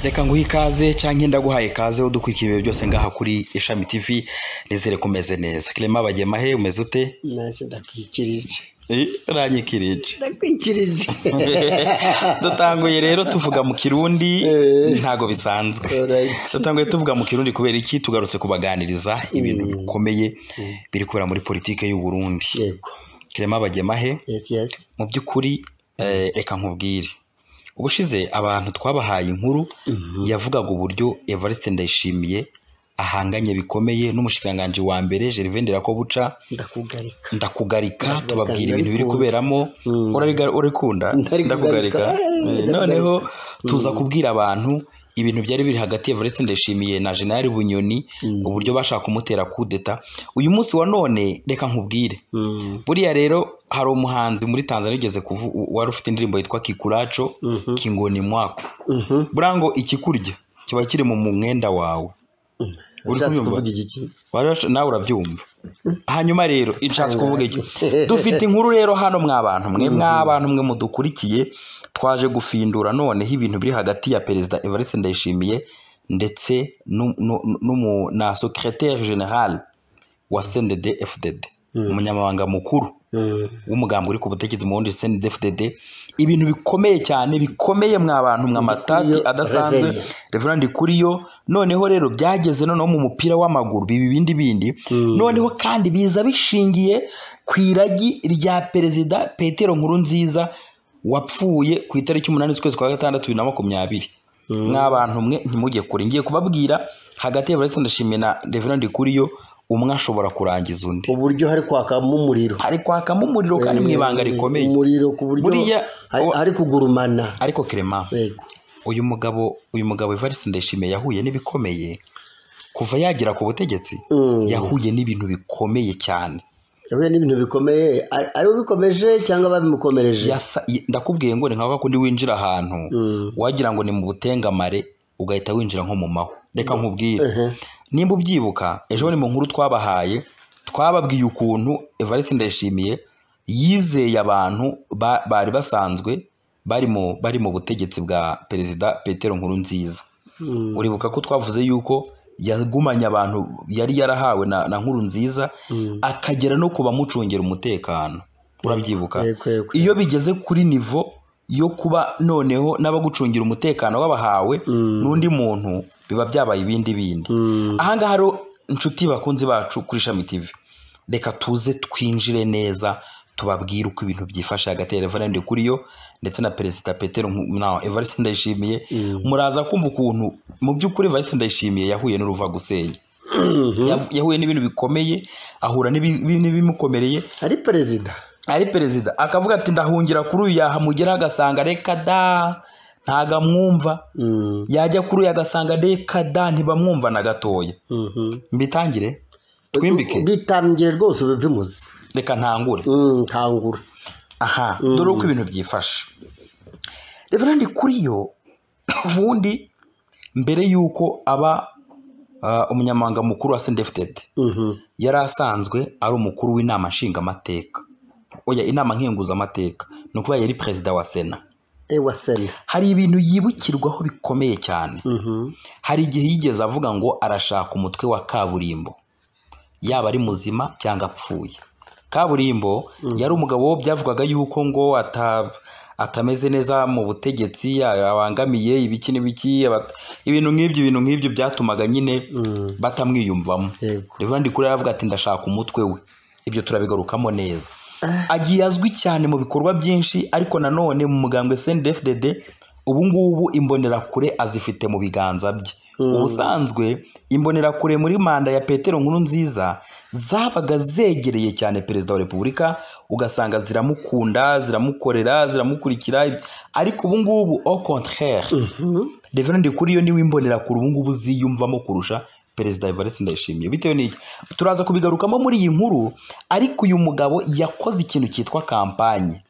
reka nguhe ikaze cyangwa ndaguhaye ikaze udukurikiye ibihe byose ngaha kuri ishami tv nizere ko umeze neza kirema bagemahe umeze ute ntacyo ndakwikirije Eh, uranyikirije ndakwikirije dutanguye rero tuvuga mu kirundi Eh. ntago bisanzwe Alright. dutanguye tuvuga mu kirundi kubera iki tugarutse kubaganiriza ibintu bikomeye biri kubera muri politike y'u Burundi yego kirema bagemahe yesi yesi mu by'ukuri eh, reka nkubwire ubushize abantu twabahaye inkuru yavugaga uburyo Evariste Ndayishimiye ahanganye bikomeye n'umushikiranganji wa mbere Gervais Ndirakobuca ndakugarika ndakugarika Ndakugarika, tubabwira ibintu biri ndabikunda. kuberamo Mm. Urabiga- urabikunda Ndabikugarika. ndakugarika Eh, Eh, noneho ndakugarika. tuza kubwira abantu ibintu byari biri hagati ya Evariste Ndayishimiye na General Bunyoni uburyo bashaka kumutera kudeta uyu munsi wa none reka nkubwire Mm. buriya rero hari umuhanzi muri tanzania ugeze kuvu wari ufite indirimbo yitwa kikuraco Mhm. kingoni mwako Mhm. burango ikikurya kiba kiri mu mwenda wawe Uri Ushatse kubyumva? kuvuga igiki Wari wash- nawe urabyumva hanyuma rero inshatse kuvuga iki Tangaza. dufite inkuru rero hano mwabantu mwe mwabantu mwe mudukurikiye twaje gufindura noneho ibintu biri hagati ya perezida evariste ndayishimiye ndetse n'u- n'u- n'umu- na secrétaire général wa sndd fdd umunyamabanga mukuru Mm. w'umugambi uri ku butegetsi mu bundi ndetse n'DFDD ibintu bikomeye cyane bikomeye mwa bantu mwa matati Ndikuriyo, adasanzwe Reverend Ndikuriyo noneho rero byageze noneho mu mupira w'amaguru biba ibindi bindi noneho kandi biza bishingiye ku iragi rya perezida Petero Nkurunziza wapfuye ku itariki umunani z'ukwezi kwa gatandatu bibiri na makumyabiri mwa bantu mwe ntimujye kure ngiye kubabwira hagati ya Evariste Ndashimiye na Reverend Ndikuriyo umwe ashobora kurangiza undi uburyo hari kwakamo umuriro hari kwakamo umuriro kandi mu ibanga rikomeye umuriro ku buryo Buriya- hari- hari kugurumana ariko kirema yego uyu mugabo uyu mugabo Evariste Ndayishimiye yahuye n'ibikomeye kuva yagera ku butegetsi Mm. yahuye n'ibintu bikomeye cyane yahuye n'ibintu bikomeye ari ari we ubikomeje cyangwa babimukomereje Yasa- y- ndakubwiye ngo ni nka kundi winjira ahantu wagira ngo ni mu butengamare ugahita winjira nko mu mahwa reka nkubwire Ehe. nimba ubyibuka ejo ni mu nkuru twabahaye twababwiye ukuntu Evariste Ndayishimiye yizeye abantu ba- bari basanzwe bari mu bari mu butegetsi bwa perezida Petero Nkurunziza Mm. uribuka ko twavuze yuko yagumanye abantu yari yarahawe na, na nkuru nziza akagera no kuba amucungira umutekano urabyibuka Yego, yego. iyo bigeze kuri nivo yo kuba noneho n'abagucungira umutekano w'abahawe n'undi muntu biba byabaye ibindi bindi ahangaha rero inshuti bakunzi bacu kuri ishami tv reka tuze twinjire neza tubabwire uko ibintu byifashe hagati ya reverende kuriyo ndetse na perezida petero Nku- na evariste ndayishimiye muraza kumva ukuntu mu by'ukuri evariste ndayishimiye yahuye n'uruvagusenya Yav- yahuye n'ibintu bikomeye ahura n'ibi- n'ibimukomereye ari perezida ari perezida akavuga ati ndahungira kuri uyu yahamugeraho agasanga reka da ntago amwumva Mm. yajya kuri uyu agasanga reka da ntibamwumva na gatoya Mhm. mbitangire twimbike bitambye rwose uba bimuzi reka ntangure Mm, kangura aha dore uko ibintu byifashe reverandi kuri yo ubundi mbere y'uko aba ah, umunyamabanga mukuru wa sendefutedi Mhm. yari asanzwe ari umukuru w'inama nshingamateka oya inama nkenguzamateka ni ukuvuga yari perezida wa sena ewa sena hari ibintu yibukirwaho bikomeye cyane Mhm. hari igihe yigeze avuga ngo arashaka umutwe wa kaburimbo yaba ari muzima cyangwa apfuye kaburimbo yari umugabo byavugwaga yuko ngo ata- atameze neza mu butegetsi abangamiye ibiki n'ibiki abat- ibintu nk'ibyo ibintu nk'ibyo byatumaga nyine batamwiyumvamo yego Reverend Kure yaravuga ati ndashaka umutwe we ibyo turabigarukamo neza agiye azwi cyane mu bikorwa byinshi ariko nanone mu mugambwe CNDD-FDD ubu ngubu imbonerakure azifite mu biganza bye ubusanzwe imbonerakure muri manda ya Petero Nkurunziza zabaga zegereye cyane perezida wa repubulika ugasanga ziramukunda ziramukorera ziramukurikira ariko ubu ngubu au contraire Reverend Kuriyo niwe imbonera kure ubu ngubu ziyumvamo kurusha Perezida Evariste Ndayishimiye bitewe n'iki turaza kubigarukamo muri iyi nkuru ariko uyu mugabo yakoze ikintu cyitwa kampanye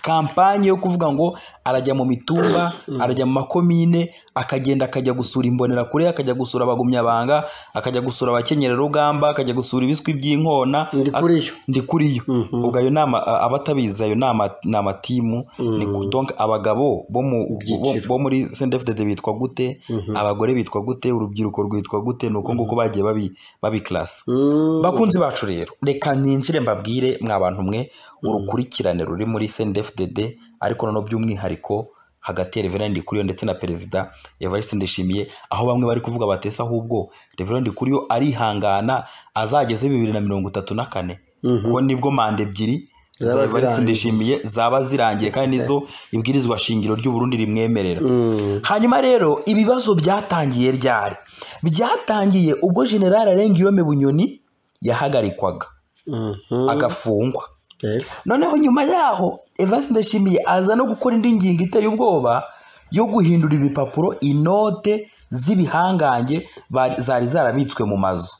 kampanye yo kuvuga ngo arajya mu mitumba arajya mu makomine akagenda akajya gusura imbonerakure akajya gusura abagumyabanga akajya gusura abakenyera rugamba akajya gusura ibiswi by'inkona Ndi kuri yo. ndi kuri yo ubwo ayo nama a- abatabizi ayo ni ama- ni amatimu ni ku- donc abagabo bo mu- bo Ibyiciro. bo muri sendefudede bitwa gute abagore bitwa gute urubyiruko rwitwa gute ni uko nguko bagiye babi- babikarasa Mm. bakunzi bacu rero reka ninjire mbabwire mwa bantu mwe urukurikirane ruri muri sendefdd ariko noneho by'umwihariko hagati ya reverend kuriyo ndetse na perezida evariste ndishimiye aho bamwe bari kuvuga batesa ahubwo reverend kuriyo arihangana azageze bibiri na mirongo itatu na kane kuko nibwo manda ebyiri Zaba za evariste zirangiye. ndishimiye zaba zirangiye kandi nizo ibwirizwa shingiro ry'uburundi rimwemerera hanyuma rero ibibazo byatangiye ryari byatangiye ubwo generali arengiyome bunyoni yahagarikwaga Mhm. agafungwa Eh. noneho nyuma yaho evariste ndashimiye aza no gukora indi ngingo iteye ubwoba yo guhindura ibipapuro inote z'ibihangange bari- zari zarabitswe mu mazu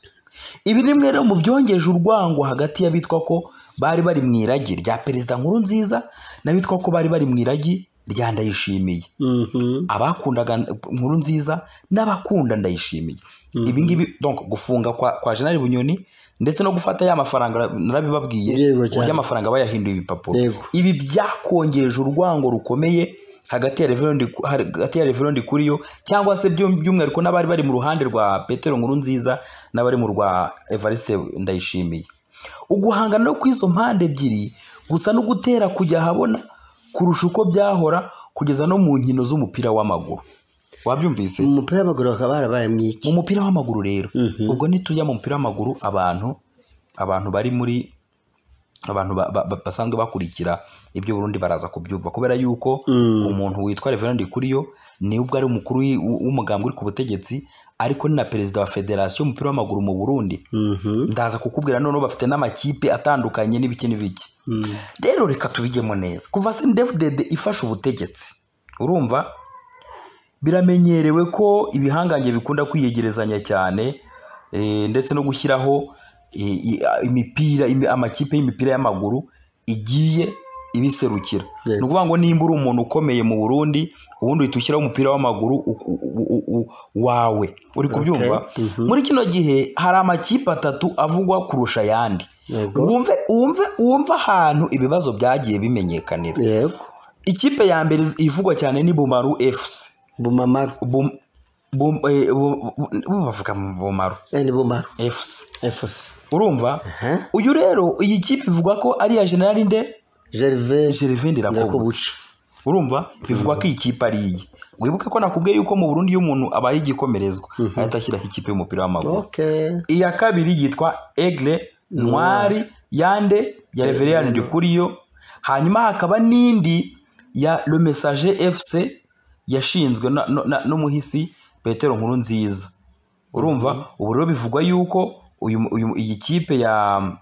ibi ni mwe rero mu byongeje urwango hagati y'abitwa ko bari bari mu iragi rya perezida nkuru nziza n'abitwa ko bari bari mu iragi rya ndayishimiye Mhm. abakundaga nkuru nziza n'abakunda ndayishimiye ibi ngibi donc gufunga kwa, kwa generali bunyoni ndetse no gufata ya mafaranga narabibabwiye Yego cyane. uburyo amafaranga bayahinduye ibipapuro Yego. ibi byakongeje urwango rukomeye hagati ya reverendi hagati ya reverendi kuriyo cyangwa se by'um- by'umwihariko n'abari bari mu ruhande rwa petero nkuru nziza n'abari mu rwa evariste ndayishimiye uguhangana no kw'izo mpande ebyiri gusa no gutera kujya ahabona kurusha uko byahora kugeza no mu nkino z'umupira w'amaguru wabyumvise Mu mupira w'amaguru bakaba barabaye mwiki mu mupira w'amaguru rero ubwo nitujya mu mupira w'amaguru abantu abantu bari muri abantu ba- ba- ba- basanzwe bakurikira ibyo Burundi baraza kubyumva kubera yuko umuntu witwa Reverend Kuriyo ni ubwo ari umukuru w'i- w'umugambwe uri ku butegetsi ariko ni na perezida wa federasiyo y'umupira w'amaguru mu Burundi Mhm. ndaza kukubwira noneho bafite n'amakipe atandukanye n'ibiki n'ibiki Mm. rero reka tubigemo neza kuva sendefudede ifashe ubutegetsi urumva biramenyerewe ko ibihangange bikunda kwiyegerezanya cyane eh, ndetse no gushyiraho eh, i- a- imipira imi- amakipe y'imipira y'amaguru igiye ibiserukira Yego. ni ukuvuga ngo nimba uri umuntu ukomeye mu burundi ubundi uhita ushyiraho umupira w'amaguru u- u- u- u- wawe uri kubyumva Okay. Mhm. muri kino gihe hari amakipe atatu avugwa kurusha ayandi Yego. wumve wumve wumve ahantu ibibazo byagiye bimenyekanira Yego. ikipe ya mbere ivugwa cyane ni bumaru fc Bumamaru. Bum- Bum- eh, bu- bu- bu- bavuga mu bumaru Eh, ni Bumaru. fc FC. urumva Aha. uyu rero iyi kipe ivuga ko ari iya generali nde Gervais gervin ndirakobu Ndakobuca. urumva bivugwa ko iyi kipe ari iye wibuke ko nakubwiye yuko mu burundi iyo umuntu abaye igikomerezwa ahita ashyiraho ikipe y'umupira w'amaguru Okay. iya kabiri yitwa egle ntwari yande ya reveriyani ndikuriyo hanyuma hakaba n'indi ya le message fc yashinzwe na- na- na- n'umuhisi petero nkuru nziza urumva ubu rero bivugwa yuko uyu- uyu- iyi kipe ya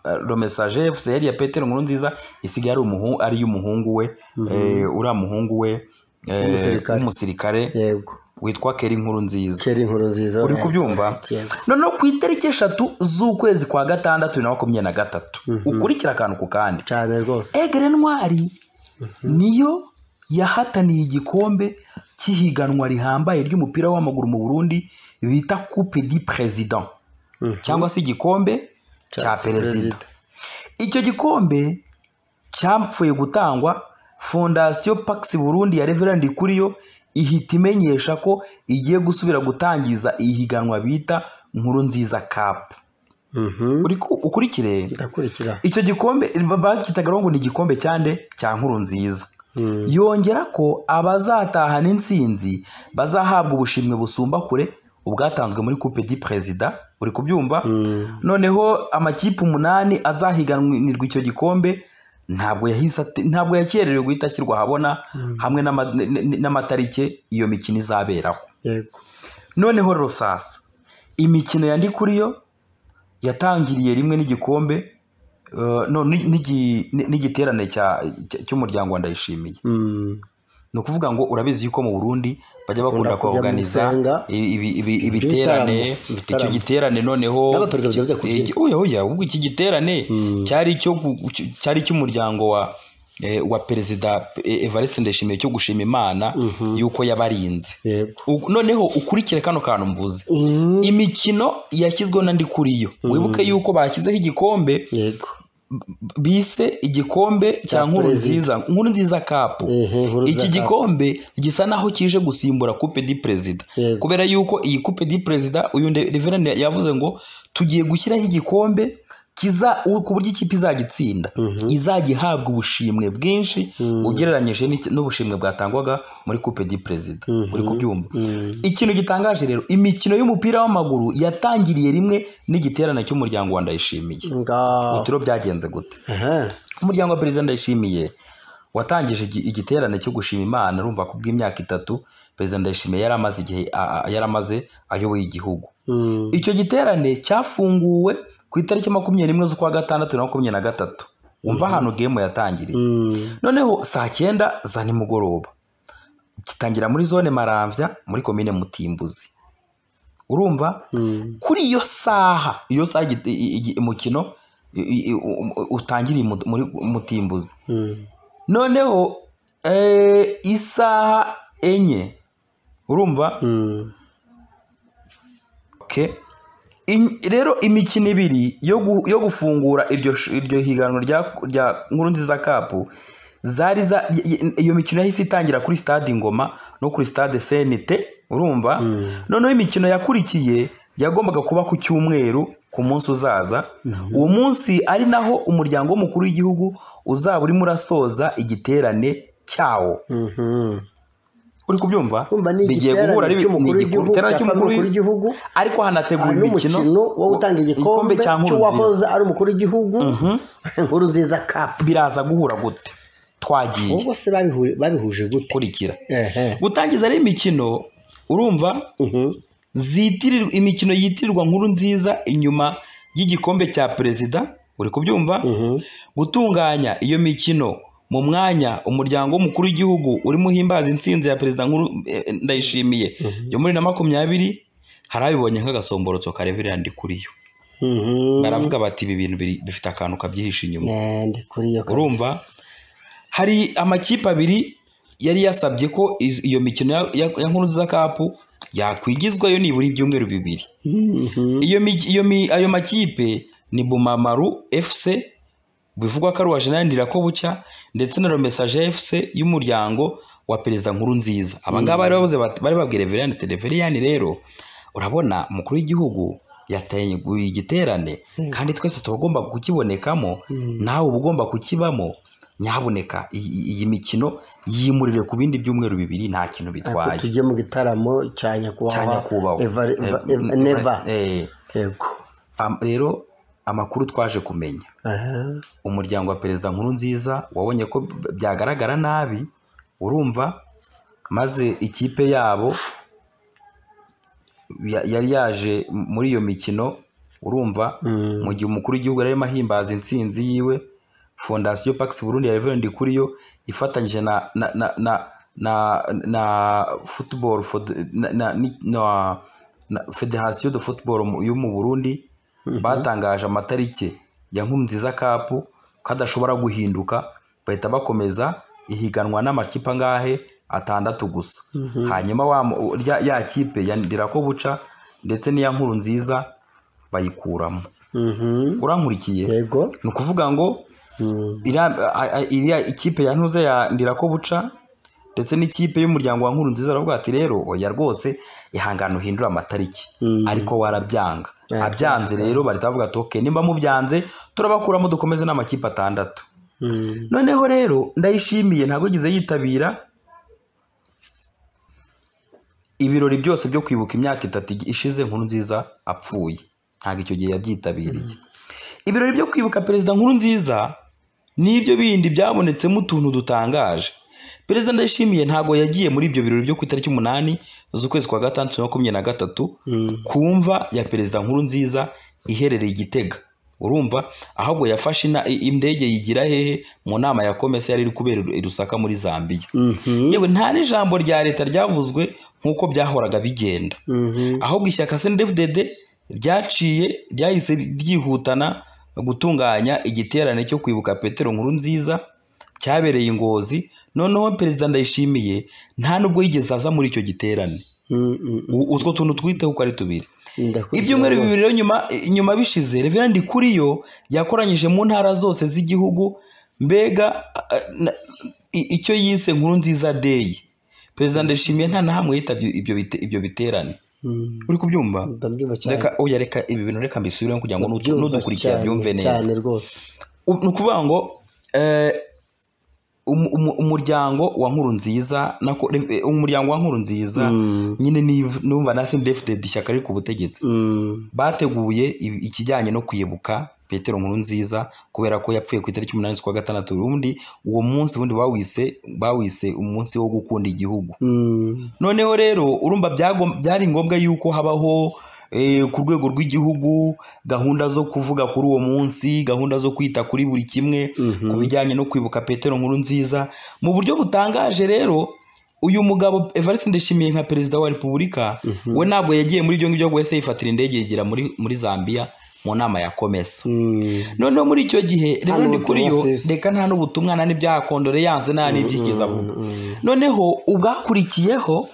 eh, le message fc yari iya petero nkuru nziza isigaye ari umuhu- ari iy'umuhungu we eh, uriya muhungu we eh, W'umusirikare. w'umusirikare Yego. witwa keri nkuru nziza Kera inkuru nziza. uri kubyumva Yego. noneho ku itariki eshatu z'ukwezi kwa gatandatu bibiri na makumyabiri na gatatu ukurikira akantu ku kandi Cyane rwose. egere ntwari niyo yahataniye igikombe cy'ihiganwa rihambaye ry'umupira w'amaguru mu burundi bita coupe di president cyangwa se igikombe cya perezida Perezida. icyo gikombe cyapfuye gutangwa fondasiyo pakisi burundi ya reverandi kuriyo ihita imenyesha ko igiye gusubira gutangiza ihiganwa bita nkuru nziza kapu Mhm. Uri ku- ukurikire Ndakurikira. icyo gikombe ba- bacyitagaho ngo ni igikombe cyande cya nkuru nziza Mm. yongera ko abazatahana intsinzi bazahabwa ubushimwe busumba kure ubwatanzwe muri coupe di perezida uri kubyumva Mm. noneho amakipe umunani azahiganirwa icyo gikombe ntabwo yahise ate- ntabwo yakererewe guhita ashyirwa ahabona hamwe n'ama- n- n- n'amatariki iyo mikino izaberaho Yego. noneho rero sasa imikino yandi kuriyo yatangiriye rimwe n'igikombe eh, no, ni- n'igi- ni- n'igiterane cya- cya- cy'umuryango wa ndayishimiye Mm. ni ukuvuga ngo urabizi yuko mu burundi bajya bakunda Bakunda kujya mu kuganiza isenga, ibiterane ibitaramo, ibitaramo. icyo giterane noneho N'abaperezida bajya bajya kubyina. Eh, oya oya ubwo iki giterane cyari icyo ku- cy- cyari icy'umuryango wa eh, wa perezida eh, evariste ndayishimiye cyo gushima imana yuko yabarinze yego U- noneho ukurikire kano kantu mvuze Mm, imikino yashyizweho na ndikuriyo wibuke yuko bashyizeho igikombe yego b- bise igikombe cya nkuru perezida. nziza nkuru nziza kapu Ehe, nkuru iki nziza gikombe gisa naho kije gusimbura coupe du perezida Yego. kubera yuko iyi coupe du perezida uyu nde- reverend yavuze ngo tugiye gushyiraho igikombe kiza u- ku buryo ikipe izagitsinda izajya ihabwa ubushimwe bwinshi ugereranyije n'iki- n'ubushimwe bwatangwaga muri coupe du perezida uri kubyumva ikintu gitangaje rero imikino y'umupira w'amaguru yatangiriye rimwe n'igiterane cy'umuryango wa ndayishimiye ngaho utiro byagenze gute aha umuryango wa perezida ndayishimiye watangije igi- igiterane cyo gushima imana urumva ko bw'imyaka itatu perezida ndayishimiye yari amaze igihe a- a- yari amaze ayoboye igihugu Mm, icyo giterane cyafunguwe ku itariki makumyabiri n'imwe z'ukwa gatandatu na makumyabiri na gatatu wumva ahantu gemu yatangiriye mm, noneho saa cyenda za nimugoroba gitangira muri zone maramvya muri komine mutimbuzi urumva mm, kuri iyo saha iyo saha igi- i- i- umukino i- i- i- u- u- utangiriye mu- muri mutimbuzi mm, noneho eh, isaha enye urumva mm, okay. In- rero imikino ibiri yo, gu, yo gufungura iryo, sh- iryo higanwa rya, rya nkuru nziza kapu zari za, y- y- iyo mikino yahise itangira kuri stade ingoma no kuri stade senite urumva noneho imikino yakurikiye yagombaga kuba ku cyumweru ku munsi uzaza uwo munsi ari naho umuryango w'umukuru w'igihugu uzaba urimo urasoza igiterane cyawo mhm. uri kubyumva Kumva ni bigiye guhura ari igiterane bi- cy'umukuru ni igikuru- w'igihugu igiterane cya cy'umukuru umukuru w'igihugu ariko hanategura hari imikino n'umukino wo gutanga igikombe cya Nkuru Nziza. cy'uwahoze ari umukuru w'igihugu nkuru nziza kapu biraza guhura gute twagiye ubwo se babihu- babihuje gute kurikira ehe gutangiza rero imikino urumva Mhm. zitirirwa imikino yitirirwa nkuru nziza inyuma y'igikombe cya perezida uri kubyumva gutunganya iyo mikino mu mwanya umuryango w'umukuru w'igihugu urimo uhimbaza intsinzi ya perezida nkuru eh, eh, ndayishimiye yo muri na makumyabiri hari abibonye nk'agasomborotso kareverera ndi kuri yo Mhm. baravuga bati ibi bintu biri- bifite akantu kabyihishe inyuma Eh, ndi kuri iyo kabisa. urumva hari amakipe abiri yari yasabye ko iz- iyo mikino ya- ya ya nkuru za kapu yakwigizwayo nibura ibyumweru bibiri Mhm. iyo mi- iyo mi- ayo makipe ni bumamaru fc bivugwa ko ari uwa jenerali ndirakobucya ndetse na romesaje fc y'umuryango wa perezida nkuru nziza aba ngaba bari bavuze bati- bari babwira reveriyani ati reveriyani rero urabona umukuru w'igihugu yateguye igiterane kandi twese tuba tugomba kukibonekamo nawe uba ugomba kukibamo nyaboneka iyi iyi mikino yimurire ku bindi byumweru bibiri nta kintu Ariko bitwaye tujye mu gitaramo cya cya nyakubahwa nyakubahwa Eva- Eva- Eva- Eh, neva eh, yego am- rero amakuru twaje kumenya Aha. umuryango wa perezida nkuru nziza wabonye ko b- byagaragara nabi urumva maze ikipe yabo ya- yari yaje m- muri iyo mikino urumva Mm. mu gihe umukuru w'igihugu yari arimo ahimbaza intsinzi yiwe fondasiyo pakisi burundi ya reverend kuriyo ifatanyije na na na na na, na football for the- na, na, ni- na, na federasiyo de football mu- yo mu burundi batangaje amatariki ya nkumziza kapu kadashobora guhinduka bahita bakomeza ihiganwa n'amakipe angahe atandatu gusa hanyuma wa mu- rya- ya kipe ya ndirako buca ndetse n'iya nkuru nziza bayikuramo Mhm. urankurikiye yego ni ukuvuga ngo Mm. iriya a- a- iriya ikipe ya ntuze ya ndirako buca ndetse n'ikipe y'umuryango wa nkuru nziza aravuga ati rero oya rwose ihangane uhindure amatariki Mm. ariko warabyanga Yeah, abyanze rero bahita bavuga ati ok nimba mubyanze turabakuramo dukomeze n'amakipe atandatu Mm. noneho rero ndayishimiye ntabwo yigize yitabira ibirori byose byo kwibuka imyaka itatu ishize nkuru nziza apfuye ntabwo icyo gihe yabyitabiriye ibirori byo kwibuka perezida nkuru nziza n'ibyo bindi byabonetsemo utuntu dutangaje perezida ndayishimiye ntabwo yagiye muri ibyo birori byo ku itariki umunani z'ukwezi kwa gatandatu na makumyabiri na gatatu Mm. ku mva ya perezida nkuru nziza iherereye i gitega urumva ahubwo yafashe ina- i- indege yigira hehe mu nama ya komese yari iri kubera i rusaka muri zambiya Mhm. yewe nta n'ijambo rya leta ryavuzwe nk'uko byahoraga bigenda Mhm. ahubwo ishyaka snfdd ryaciye ryahise ryihutana gutunganya igiterane cyo kwibuka petero nkuru nziza cyabereye i ngozi noneho perezida ndayishimiye nta nubwo yigeze aza muri icyo giterane Mm, mm, mm. U- utwo tuntu twiteho uko ari tubiri Ndakurya ibyumweru rwose. bibiri rero nyuma nyuma bishize reverandi kuriyo yakoranyije mu ntara zose z'igihugu mbega a- a- na- i- icyo yise nkuru nziza deyi perezida ndayishimiye nta na hamwe yitabye ibyo bite- ibyo biterane Mm, uri kubyumva Ndabyumva cyane reka oya reka ibi bintu reka mbisubiremo kugira ngo nudu- Ndabyumva nudukurikira cyane, byumve neza cyane rwose U- ni ukuvuga ngo eh, umu- umu- umuryango wa nkuru nziza umuryango wa nkuru nziza Mm, nyine ni- numva na sindefudedi ishyaka riri ku butegetsi mm, bateguye ibi- ikijyanye no kwibuka petero nkuru nziza kubera ko yapfuye ku itariki umunani z'ukwa gatandatu ubundi uwo munsi ubundi bawise bawise umunsi wo gukunda igihugu mm, noneho rero urumva byagom- byari ngombwa yuko habaho eh, ku rwego rw'igihugu gahunda zo kuvuga kuri uwo munsi gahunda zo kwita kuri buri kimwe mhm. ku bijyanye no kwibuka petero nkuru nziza mu buryo butangaje rero uyu mugabo evariste ndishimiye nka perezida wa repubulika we ntabwo yagiye muri ibyo ngibyo ahubwo yahise yifatira indege yegera muri, muri zambia mu nama ya komesa Mm. noneho muri icyo gihe rero Hano ndi kuri yo ubutumwa sisi. reka nta n'ubutumwa nta n'ibya kondoleyanse nta n'ibyigeze avuga Mm, noneho ubwakurikiyeho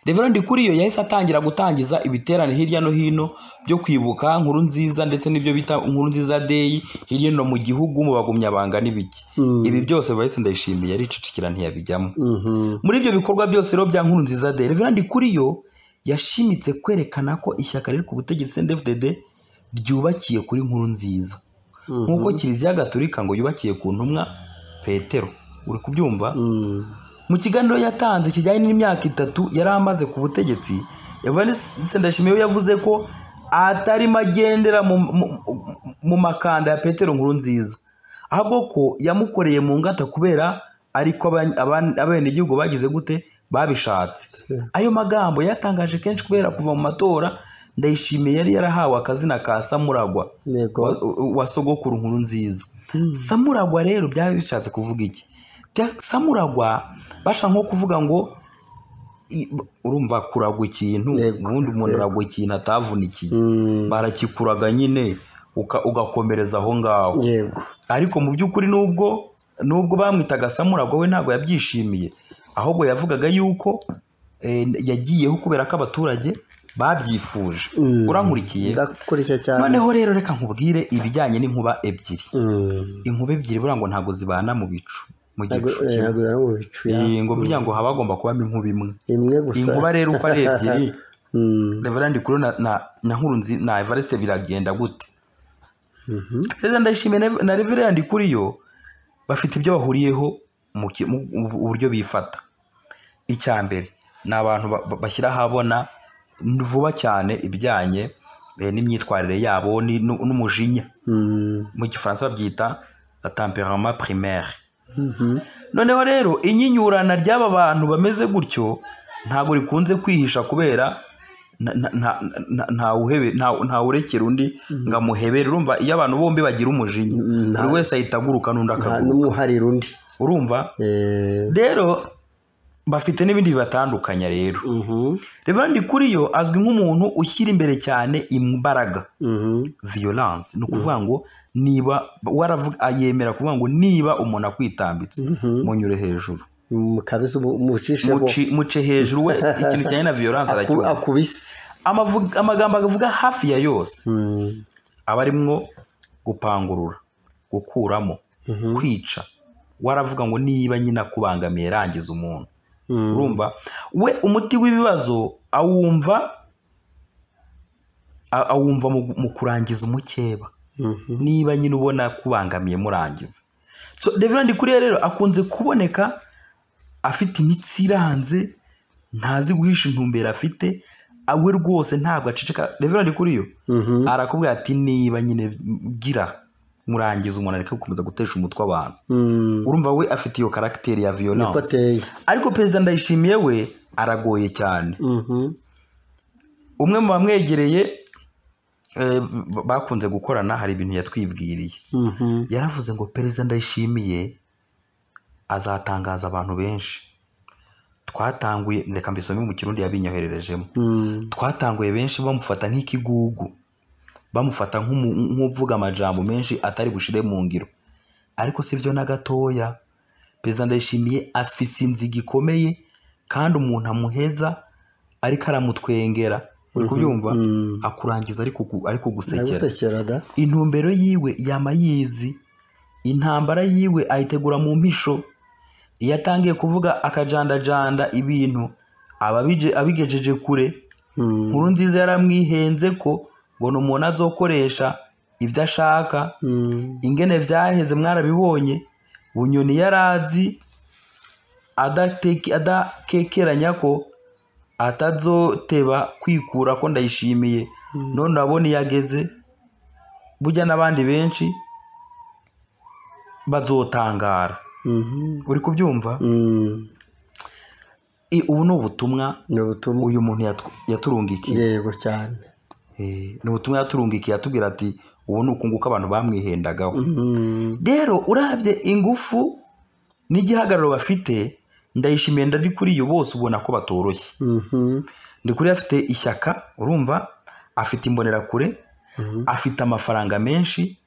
reverandi kuriyo yahise atangira gutangiza ibiterane hirya no hino byo kwibuka nkuru nziza ndetse n'ibyo bita nkuru nziza deyi hirya no mu gihugu mu bagumyabanga n'ibiki Mm. ibi byose bahise ndayishimiye yaricicikira ntiyabijyamo mhm. muri ibyo bikorwa byose rero bya nkuru nziza de reverandi kuriyo yashimitse kwerekana ko ishyaka riri ku butegetsi ndfdd ryubakiye kuri nkuru nziza Mhm. nk'uko kiliziya gaturika ngo yubakiye ku ntumwa petero uri kubyumva Mm, mu kiganiro yatanze kijyanye n'imyaka itatu yari amaze ku butegetsi evariste ndashimiye we yavuze ko atarimo agendera mu, mu, mu makanda ya petero nkuru nziza ahubwo ko yamukoreye mu ngata kubera ariko aba- aba- abenegihugu bagize gute babishatse ayo magambo yatangaje kenshi kubera kuva mu matora ndayishimiye yari yarahawe akazina ka samuragwa yego. wa, wa sogokuru nkuru nziza samuragwa rero byaba bishatse kuvuga iki Bya- samuragwa bashaka nko kuvuga ngo i- b- urumva kuragwa ikintu Yego, ubundi umuntu aragwa ikintu atavunikiye Mm, barakikuraga nyine uka- ugakomereza aho ngaho yego. ariko mu by'ukuri nubwo nubwo bamwitaga samuragwa we ntabwo yabyishimiye ahubwo yavugaga yuko eh, yagiyeho kubera ko abaturage babyifuje Mm. urankurikiye Ndakurikiye cyane noneho rero reka nkubwire ibijyanye n'inkuba ebyiri Mm. inkuba ebyiri buriya ngo ntabwo zibana mu bicu mu Ntabwo- gicu eh, kimwe. ntabwo bibara mu bicu ya- Iyi ngo burya ngo haba hagomba kubamo inkuba imwe imwe gusa inkuba rero uko ari ebyiri Mm, reverandi kuri na na na nkurunzi na evariste biragenda gute mhm. perezida ndayishimiye na- na reverandi kuri yo bafite ibyo bahuriyeho mu ki- mu- mu buryo bifata icya mbere ni abantu ba- ba- bashyira ahabona vuba cyane ibijyanye eh, n'imyitwarire yabo ni- nu- n'umujinya Mm, mu gifaransa babyita la temperament primaire mhm. noneho rero inyinyurana ry'aba bantu bameze gutyo ntabwo rikunze kwihisha kubera nta- nta- nta- nta- ntawuhebe- nta- ntawurekera undi ngo amuhebere urumva iyo abantu bombi bagira umujinya Mm, nta- buri wese ahita aguruka n'undi nta akaguruka n'umuharira undi urumva Eh, rero bafite n'ibindi bibatandukanya rero mhm, reverandi kuri yo azwi nk'umuntu ushyira imbere cyane imbaraga mhm. violence ni ukuvuga ngo niba waravuga yemera kuvuga ngo niba umuntu akwitambitse Mhm. munyure hejuru mu kabisa ubu- umucishemo Muci- muce hejuru we ikintu kijyanye na violence Aku- arakibona akubise Amavu- amagambo avuga hafi ya yose Mm, aba arimwo gupangurura gukuramo mhm, kwica waravuga ngo niba nyine akubangamiye rangiza umuntu mm. urumva we umuti w'ibibazo awumva a- awumva mu- mu kurangiza umukeba Mhm. niba nyine ubona kubangamiye murangiza so reverandi kuriya rero akunze kuboneka afite imitsi iranze ntazi guhisha intumbero afite awe rwose ntabwo aceceka reverandi kuriyo Mhm. arakubwira ati niba nyine gira murangiza umuntu areke gukomeza gutesha umutwe abantu Mm. urumva we afite iyo karagiteri ya niko violence ateye ariko perezida ndayishimiye we aragoye cyane Mhm. umwe mu bamwegereye eh, bakunze gukorana hari ibintu yatwibwiriye Mhm. yaravuze ngo perezida ndayishimiye azatangaza abantu benshi twatanguye reka mbisome mu kirundi yabinyohererejeho Mm. twatanguye benshi bamufata nk'ikigugu bamufata nk'umu- nk'uvuga amajambo menshi atari bushire mu ngiro ariko si byo na gatoya perezida ndayishimiye afise inziga ikomeye kandi umuntu amuheza ariko aramutwengera uri kubyumva Mm. akurangiza ari kugu- ari kugusekera ndagusekera da intumbero yiwe yama yizi intambara yiwe ayitegura mu mpisho iyo atangiye kuvuga akajandajanda ibintu aba abije- abigejeje kure Mm. nkuru nziza yaramwihenze ko ngo ni umuntu azokoresha ibyo ashaka Mm. ingene byaheze mwarabibonye bunyoni yarazi adateke- adakekeranya ko atazoteba kwikura ko ndayishimiye none urabona iyo ageze burya n'abandi benshi bazotangara Mhm. uri kubyumva Mm. I- ubu ni ubutumwa ni ubutumwa uyu muntu yatw- yaturungikiye yego cyane Eh, ni ubutumwa yaturungikiye atubwira ati ubu ni ukunguka abantu bamwihendagaho Mm. rero urabye ingufu n'igihagararo bafite ndayishimiye ndari kuri iyo bose ubona ko batoroshye Mhm. ndi kuri afite ishyaka urumva afite imbonerakure Mhm. afite amafaranga menshi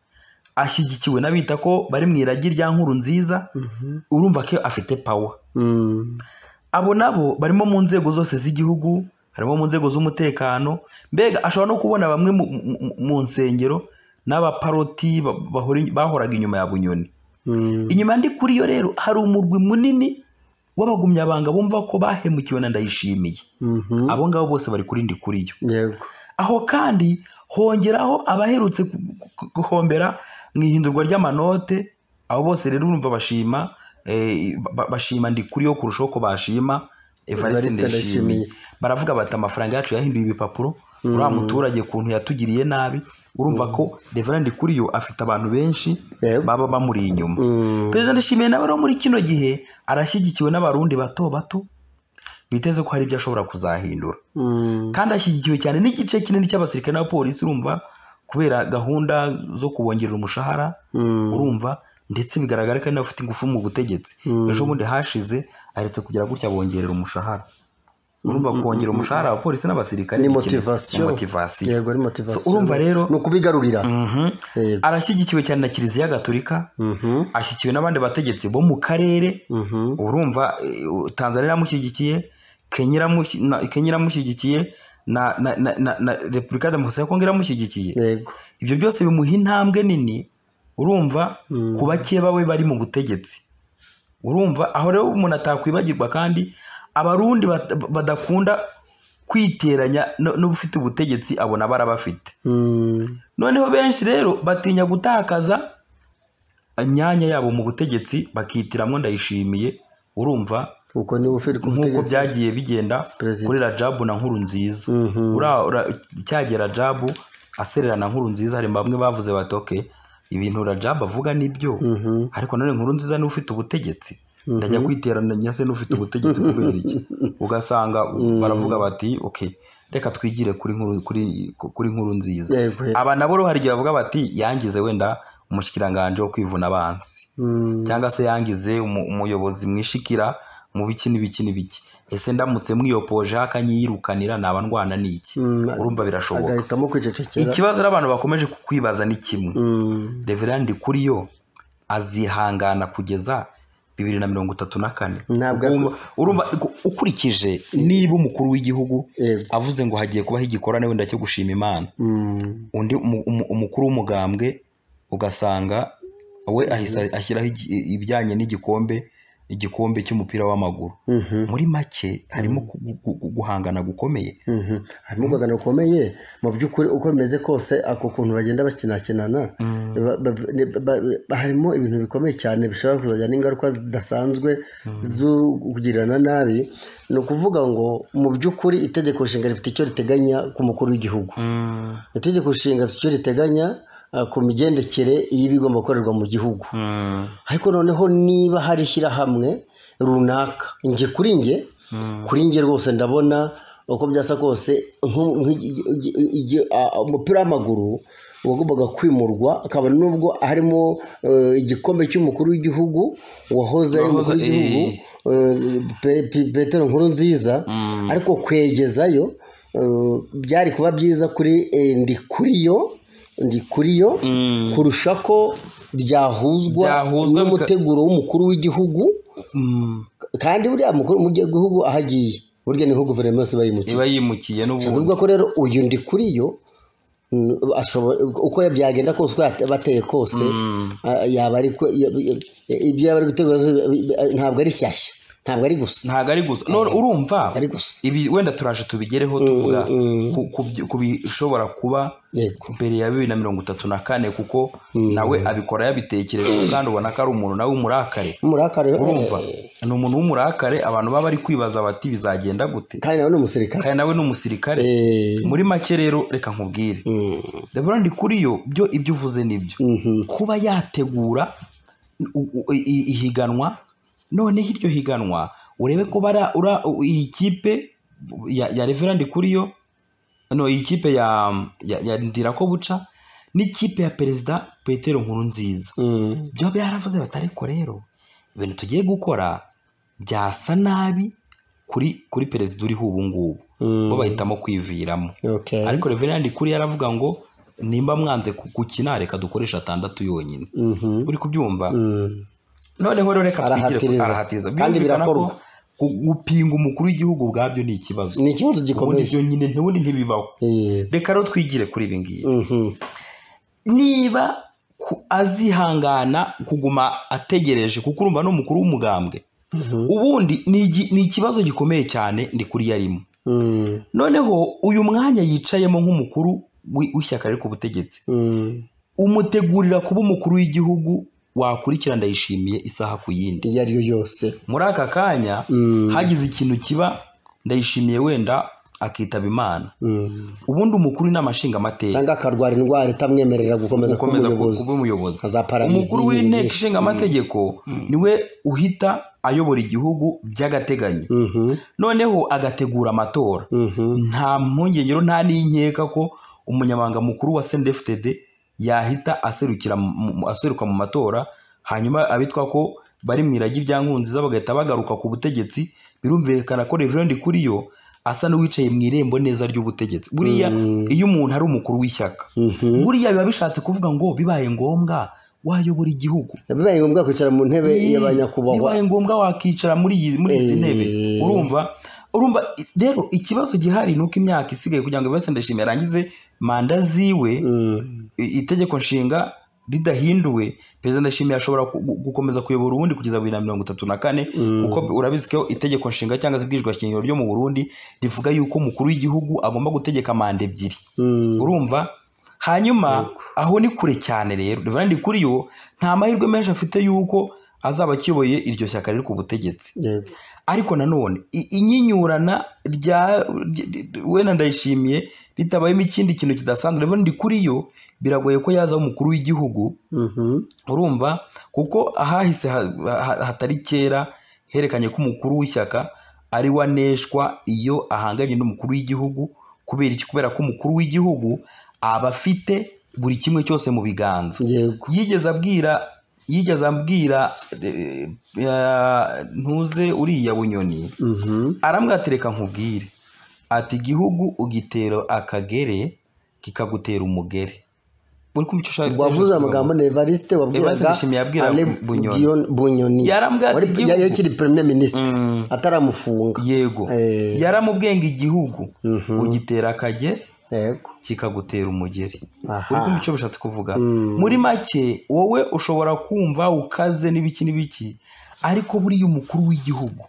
ashyigikiwe n'abita ko bari mu iragi rya nkuru nziza Mhm. urumva ko afite pawa Mm. abo nabo barimo mu nzego zose z'igihugu harimo mu nzego z'umutekano mbega ashobora no kubona bamwe mu, mu- mu nsengero n'abaparoti ba- bahora- bahoraga inyuma ya bunyoni Mm. inyuma ndi kuri yo rero hari umurwi munini w'abagumyabanga bumva ko bahemukiwe na ndayishimiye Mhm. abo ngabo bose bari kuri ndi kuri yo yego aho kandi hongeraho abaherutse gu- gu- guhombera mu ihindurwa ry'amanote abo bose rero urumva bashima eh, ba- bashima ndi kuri yo kurushaho ko bashima Evariste evariste ndayishimiye Ndayishimiye. baravuga bati amafaranga yacu yahinduye ibipapuro uriya muturage ukuntu yatugiriye nabi urumva ko reverend kuri yo afite abantu benshi Yego. baba bamuri inyuma Mm. perezida ndashimiye nawe rero muri kino gihe arashyigikiwe n'abarundi bato bato biteze ko hari ibyo ashobora kuzahindura Mm. kandi ashyigikiwe cyane n'igice kinini cy'abasirikare n'abapolisi urumva kubera gahunda zo kubongerera umushahara Mm. urumva ndetse bigaragara ko ari nawe ufite ingufu mu butegetsi Mm. ejo bundi hashize aheretse kugira gutya bongerera umushahara urumva kongera umushahara abapolisi n'abasirikare ni ikintu- motivasiyo ni motivasiyo yego ni motivasiyo So, urumva rero- ni ukubigarurira Mhm. yego arashyigikiwe cyane na kiliziya gatolika Mhm. ashyigikiwe n'abandi bategetsi bo mu karere Mhm. urumva eh, tanzania iramushyigikiye kenya iramushyi- na- Kenya iramushyigikiye na, na, na, na, na repubulika ya demokarasi ya kongo iramushyigikiye yego ibyo byose bimuha intambwe nini urumva Mm. ku bakeba be bari mu butegetsi urumva aho rero umuntu atakwibagirwa kandi abarundi bat- badakunda kwiteranya no- n'ubufite ubutegetsi abona barabafite Mm. noneho benshi rero batinya gutakaza imyanya yabo mu butegetsi bakitiramo ndayishimiye urumva uko niwe ufite ku nk'uko butegetsi byagiye bigenda Perezida. kuri rajabu na nkuru nziza Mhm. Ura- ura- cyagera rajabu aserera na nkuru nziza hari bamwe bavuze bati ok ibintu rajabu avuga nibyo Mhm. ariko nanone nkuru nziza niwe ufite ubutegetsi ndajya kwiteranya se n'ufite ubutegetsi kubera iki ugasanga baravuga bati ok reka twigire kuri nkuru kuri kuri nkuru nziza yego yego. aba nabo hari igihe bavuga bati yangize wenda umushyikiranganje wo kwivuna abanzi Mm. cyangwa se yangize umu- umuyobozi mwishikira mu biki n'ibiki n'ibiki ese ndamutse mwiyopoje akanyiyirukanira naba ndwana n'iki Mm. urumva birashoboka agahitamo kwicecekera ikibazo rero abantu bakomeje kukwibaza ni kimwe Mm. reverandi kuri yo azihangana kugeza bibiri na mirongo itatu na kane Ntabwo- Urumva- urumva ku- ukurikije niba umukuru w'igihugu yego avuze ngo hagiye kubaho igikorane wenda cyo gushima imana Mm. undi umu- umu- umukuru w'umugambwe ugasanga we ahise ashyiraho igi- ibijyanye n'igikombe igikombe cy'umupira w'amaguru Mhm. muri make harimo gu- gu- gu- guhangana gukomeye Mhm. harimo urwagano rukomeye mu by'ukuri uko bimeze kose ako kuntu bagenda bakinakinana ba- ba- ne- ba- ba- harimo ibintu bikomeye cyane bishobora kuzajya n'ingaruka zidasanzwe zo kugirirana nabi ni ukuvuga ngo mu by'ukuri itegeko nshinga rifite icyo riteganya ku mukuru w'igihugu itegeko nshinga rifite icyo riteganya ah, ku migendekere y'ibigomba gukorerwa mu gihugu ariko noneho niba hari ishyirahamwe runaka njye kuri njye kuri njye rwose ndabona uko byasa kose nko- nk- igi- igi- igi- a- a- umupira w'amaguru wagombaga kwimurwa akaba nubwo harimo eh, igikombe cy'umukuru w'igihugu wahoze ari umukuru Wahoze- w'igihugu eh, Pe- Pe- petero nkuru nziza ariko kwegezayo eh, byari kuba byiza kuri eh, ndi kuri yo ndi kuri yo kurusha ko byahuzwa Byahuzwa bika- n'umuteguro w'umukuru w'igihugu kandi buriya mukuru w'igihugu aho agiye burya niho guverinoma yose iba yimukiye iba yimukiye n'ubundi tuvuga ko rero uyu ndi kuri yo mm, ashobora- uko byagenda kose uko yate- bateye kose ah, yaba ari ko- ya- ya- ibyo yaba ari gutegura ntabwo ari shyashya ntabwo ari gusa ntabwo ari gusa none urumva Ari gusa. ibi wenda turaje tubigereho tuvuga ku- ku byo- ku bishobora kuba yego mbere ya bibiri na mirongo itatu na kane kuko nawe abikora yabitekereje kandi ubona ko ari umuntu nawe w'umurakare umurakare urumva eh, ni umuntu w'umurakare abantu baba bari kwibaza bati bizagenda gute kandi nawe ni umusirikare kandi nawe ni umusirikare Eh, muri make rero reka nkubwire mm, ndabona ndi kuri yo byo ibyo uvuze nibyo mhm. kuba yategura u- u- i- i- ihiganwa noneho iryo higanwa urebe ko bara ura- u- iyi kipe ya, ya reverandi kuri yo no iyi kipe ya, ya, ya ndirako buca n'ikipe ya perezida petero nkuru nziza Mm, byo byaravuze bati ariko rero ibintu tugiye gukora byasa nabi kuri kuri perezida uriho ubu ngubu Mm. bo bahitamo kwiviramo okay. ariko reverandi kuri yaravuga ngo nimba mwanze ku- gukina reka dukoresha atandatu yonyine Mhm, uri kubyumva mm. noneho rero reka twigire ku- Arahatiriza. arahatiriza Kandi Birumvikana ko birakorwa. gu- gupinga umukuru w'igihugu ubwabyo ni ikibazo ni ikibazo ubundi gikomeye byo nyine ntubundi ntibibaho Eh, reka rero twigire kuri ibi ngibi mhm, niba ku- azihangana kuguma ategereje kuko urumva n'umukuru w'umugambwe mhm, ubundi ni igi- ni ikibazo gikomeye cyane ndi kuri iyo arimo mm, noneho uyu mwanya yicayemo nk'umukuru w'i- w'ishyaka riri ku butegetsi mm. umutegurira kuba umukuru w'igihugu wakurikira ndayishimiye isaha ku yindi iyo ari yo yose muri aka kanya Mm. hagize ikintu kiba ndayishimiye wenda akitaba imana Mm. ubundi umukuru inama nshingamateka cyangwa akarwara indwara itamwemerera gukomeza kuba gukomeza ku- umuyobozi kuba umuyobozi nka za pararizi, umukuru ibintu w'inteko byinshi. ishinga amategeko niwe uhita ayobora igihugu by'agateganyo Mhm, noneho agategura amatora mhm, nta mpungenge rero nta n'inkeka ko umunyamabanga mukuru wa sendefutede yahita aserukira mu- mu- aseruka mu matora hanyuma abitwa ko bari mu iragi rya nkunziza bagahita bagaruka ku butegetsi birumvikana ko reverend kuri yo asa n'uwicaye mu irembo neza ry'ubutegetsi buriya iyo umuntu ari umukuru w'ishyaka mhm. buriya biba bishatse kuvuga ngo bibaye ngombwa wayobora igihugu bibaye ngombwa kwicara mu ntebe ya ba nyakubahwa bibaye ngombwa wakicara muri iyi muri izi Eh. ntebe urumva urumva rero ikibazo gihari ni uko imyaka isigaye kugira ngo buri wese ndashimira arangize manda ziwe Mm, i- itegeko nshinga ridahinduwe perezida ndashimiye ashobora ku- gu- gukomeza kuyobora ubundi kugeza bibiri na mirongo itatu na kane kuko urabizi ko itegeko nshinga cyangwa se ibwiriza shingiro ryo mu burundi rivuga yuko umukuru w'igihugu agomba gutegeka manda ebyiri mm. urumva hanyuma aho ni kure cyane rero reverandi kuri yo nta mahirwe menshi afite y'uko azaba akiyoboye iryo shyaka riri ku butegetsi Yego. ariko nanone i- inyinyurana rya ry- ry- wenda ndayishimiye ritabayemo ikindi kintu kidasanzwe reverandi kuri yo biragoye ko yaza umukuru w'igihugu Mhm, urumva kuko ahahise ha- ha- hatari kera herekanye ko umukuru w'ishyaka ari we aneshwa iyo ahanganye n'umukuru w'igihugu kubera iki kubera ko umukuru w'igihugu aba afite buri kimwe cyose mu biganza yego yigeze abwira yigeze abwira eh, eh, ntuze uriya bunyoni Mhm, aramwatereka nkubwire ati igihugu ugitera akagere kikagutera umugere uri kumva icyo ushaka wavuze amagambo na Evariste evariste wabwiraga Ndayishimiye yabwiraga Ale Bunyoni. Buyon- bunyoni Yarambwira ati Wari- igihugu- ya- yakiri premier minisitiri ataramufunga yego Eh. yaramubwenga igihugu Mhm. ugitera akagere yego kikagutera umugeri Aha. uri kumva icyo bishatse kuvuga muri make wowe ushobora kumva ukaze n'ibiki n'ibiki ariko buriya umukuru w'igihugu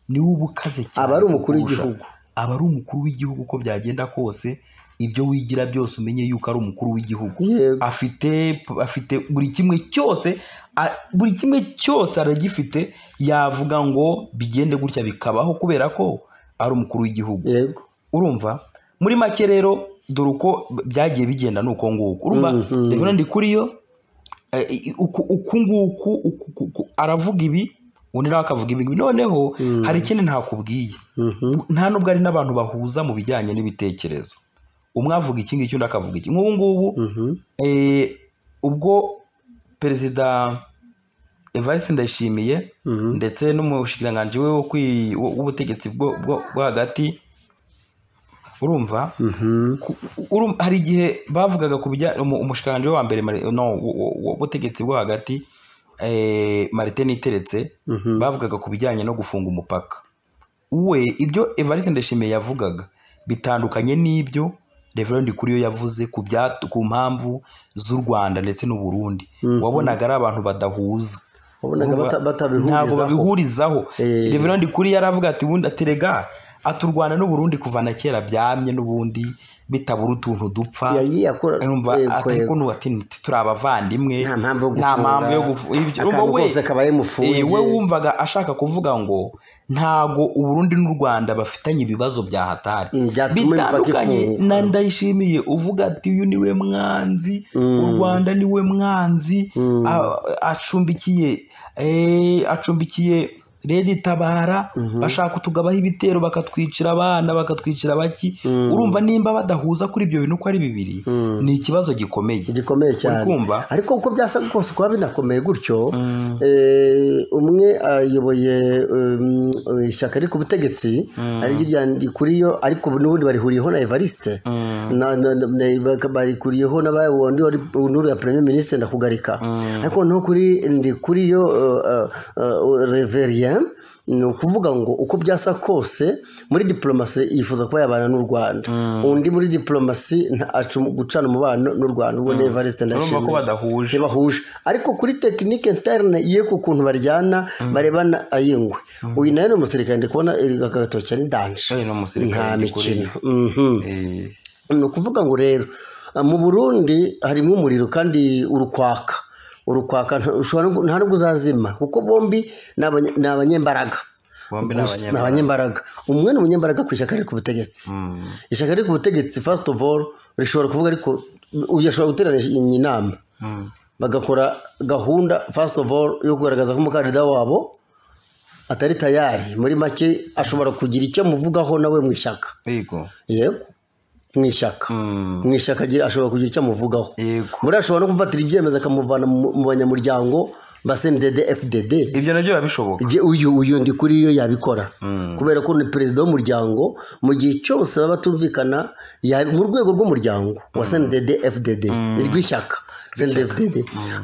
niwe uba ukaze cyane Aba ari umukuru kukurusha. w'igihugu. aba ari umukuru w'igihugu uko byagenda kose ibyo wigira byose umenye yuko ari umukuru w'igihugu Yego. afite afite buri kimwe cyose a- buri kimwe cyose aragifite yavuga ngo bigende gutya bikabaho kubera ko ari umukuru w'igihugu yego urumva muri make rero dore uko byagiye bigenda ni uko nguko urumva rero ndi kuri yo eh, i- uku uku nguku uku- uku- uku- aravuga ibi undi nawe akavuga ibi ngibi. noneho hari ikindi ntakubwiye nta nubwo ari n'abantu bahuza mu bijyanye n'ibitekerezo umwe avuga iki ngiki undi akavuga iki nk'ubu ngubu Mhm, eh, ubwo perezida evariste ndayishimiye mhm. ndetse n'umushikiranganji we wo kwi- wo- w'ubutegetsi bwo bwo- bwo hagati urumva Ku- urumva- hari igihe bavugaga ku bijya umu- umushikiranganji we wa mbere Mari- no wo- wo- w'ubutegetsi bwo hagati eh, marite niteretse bavugaga ku bijyanye no gufunga umupaka we ibyo evariste ndashimiye yavugaga bitandukanye n'ibyo reverend kuriyo yavuze ku byatu- ku mpamvu z'u rwanda ndetse n'u burundi wabonaga ari abantu badahuza wabonaga Urumva, bata- ntabwo batabihurizaho babihurizaho Eh. reverend kuri yaravuga ati ubundi aterega ati u rwanda n'u burundi kuva na kera byamye n'ubundi bitabura utuntu dupfa yagiye akora urumva yego, ati yego. kuno ati nti turi abavandimwe nta mpamvu nta mpamvu yo gufunga yo gufu- ibyo- akantu urumva we- kose kabaye mufunge Eh, we wumvaga ashaka kuvuga ngo ntago uburundi n'u rwanda bafitanye ibibazo bya hatari Mm, byatuma bitandukanye imipaka ifunguka. na ndayishimiye uvuga ati uyu niwe mwanzi u rwanda niwe mwanzi a- acumbikiye eh, acumbikiye redi itabara bashaka kutugabaho ibitero bakatwicira abana bakatwicira baki urumva nimba badahuza kuri ibyo bintu uko ari bibiri ni ikibazo gikomeye gikomeye cyane kumva? ariko uko byasaga kose kuba binakomeye gutyo eh, umwe ayoboye um, ishyaka riri ku butegetsi ariryo rya kuriyo ariko n'ubundi barihuriyeho na evariste na- na- na- na- baka- barikuriyeho n'abawundi wari n'uriya ya premier ministre ndakugarika ariko no kuri ndi kuriyo uh, uh, uh, reverien ni ukuvuga ngo uko byasa kose muri diplomasi yifuza kuba yabana n'u rwanda undi muri diplomasi nta- aca umu- gucana umubano n'u rwanda ubwo ni evariste urumva ko ndashimye badahuje ntibahuje ariko kuri tekinike interne ye ku kuntu baryana barebana ayingwe uyu nawe ni umusirikare ndi kubona agatoki ari ndanje Uyu ni umusirikare nta ndi kuri- mikino Mhm. Eh, ni ukuvuga ngo rero ah, mu burundi harimo umuriro kandi urukwaka urukwaka nta- ushobora no- nta nubwo uzazima kuko bombi ni abanye- ni abanyembaraga bombi ni Gusa ni abanyaburayi. abanyembaraga umwe ni umunyembaraga ku ishyaka riri ku butegetsi ishyaka riri ku butegetsi first of all rishobora kuvuga ariko uyu ashobora guterana inama Mm. bagakora gahunda first of all yo kugaragaza ko umukandida wabo atari tayari muri make ashobora kugira icyo amuvugaho nawe mu ishyaka yego yego mu ishyaka Mm. mu ishyaka agira- ashobora kugira icyo amuvugaho Yego. muri ashobora no gufatira ibyemezo akamuvana mu mu banyamuryango ba sendede fdd ibyo nabyo biba bishoboka Je- uyu uyu ndi kuri yo yabikora kubera ko ni perezida w'umuryango mu gihe cyose baba batumvikana ya- mu rwego rw'umuryango wa sendede fdd rw'ishyaka sendede fdd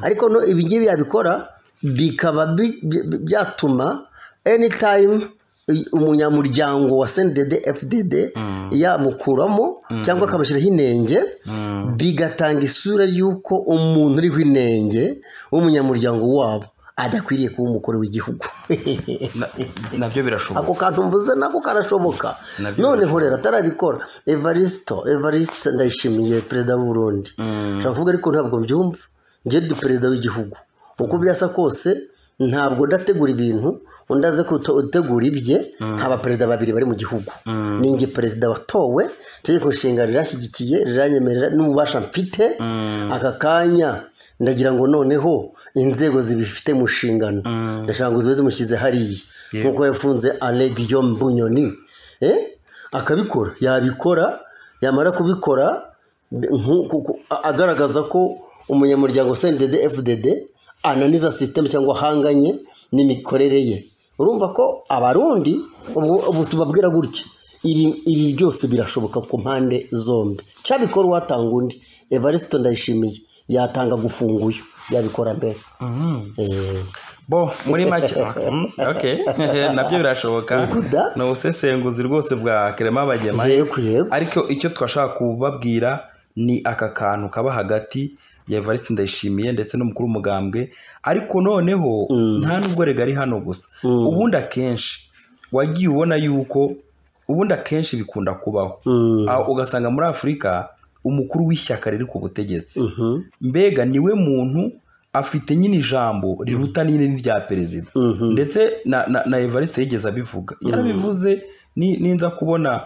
ariko no ibi ngibi yabikora bikaba bi- bi- bi- byatuma anytime umunyamuryango wa sendede fdd yamukuramo cyangwa akamushyiraho inenge bigatanga isura y'uko umuntu uriho inenge w'umunyamuryango wabo adakwiriye kuba umukuru w'igihugu Na- nabyo birashoboka ako kantu mvuze nako karashoboka Nabyo none rero atarabikora evaristo evaristo ndayishimiye perezida w'u burundi nshobora kuvuga ariko ntabwo mbyumva njye ndi perezida w'igihugu uko byasa kose ntabwo ndategura ibintu undi aze kuto- gutegura ibye nkaba perezida babiri bari mu gihugu ni njye perezida watowe itegeko nshinga rirashyigikiye riranyemerera n'ububasha mfite aka kanya ndagira ngo noneho inzego zibifite mu nshingano ndashaka ngo zibe zimushyize hariya nk'uko yafunze alegiyo mbunyoni eh? akabikora yabikora yamara kubikora b- nku- ku- ku- a- agaragaza ko umunyamuryango sendede fdd ananiza sisiteme cyangwa ahanganye n'imikorere ye urumva ko abarundi ubwo ubu tubabwira gutya ibi, ibi byose birashoboka ku mpande zombi cyabikora uwatanga undi evariste ndayishimiye yatanga gufunga uyu yabikora mbere Eh. bo muri make Mm, okay. nabyo birashoboka Yego da. ni ubusesenguzi rwose bwa kerema bagema yego yego ariko icyo twashaka kubabwira ni aka kantu kaba hagati ya evariste ndayishimiye ndetse n'umukuru w'umugambwe ariko noneho nta nubwo rega ari hano gusa ubundi akenshi wagiye ubona yuko ubundi akenshi bikunda kubaho Mm. Ah, ugasanga muri afurika umukuru w'ishyaka riri ku butegetsi Mhm. mbega niwe muntu afite nyine ijambo riruta n'inini rya perezida Mhm. ndetse na, na, na evariste yigeze abivuga yarabivuze ni- ninza kubona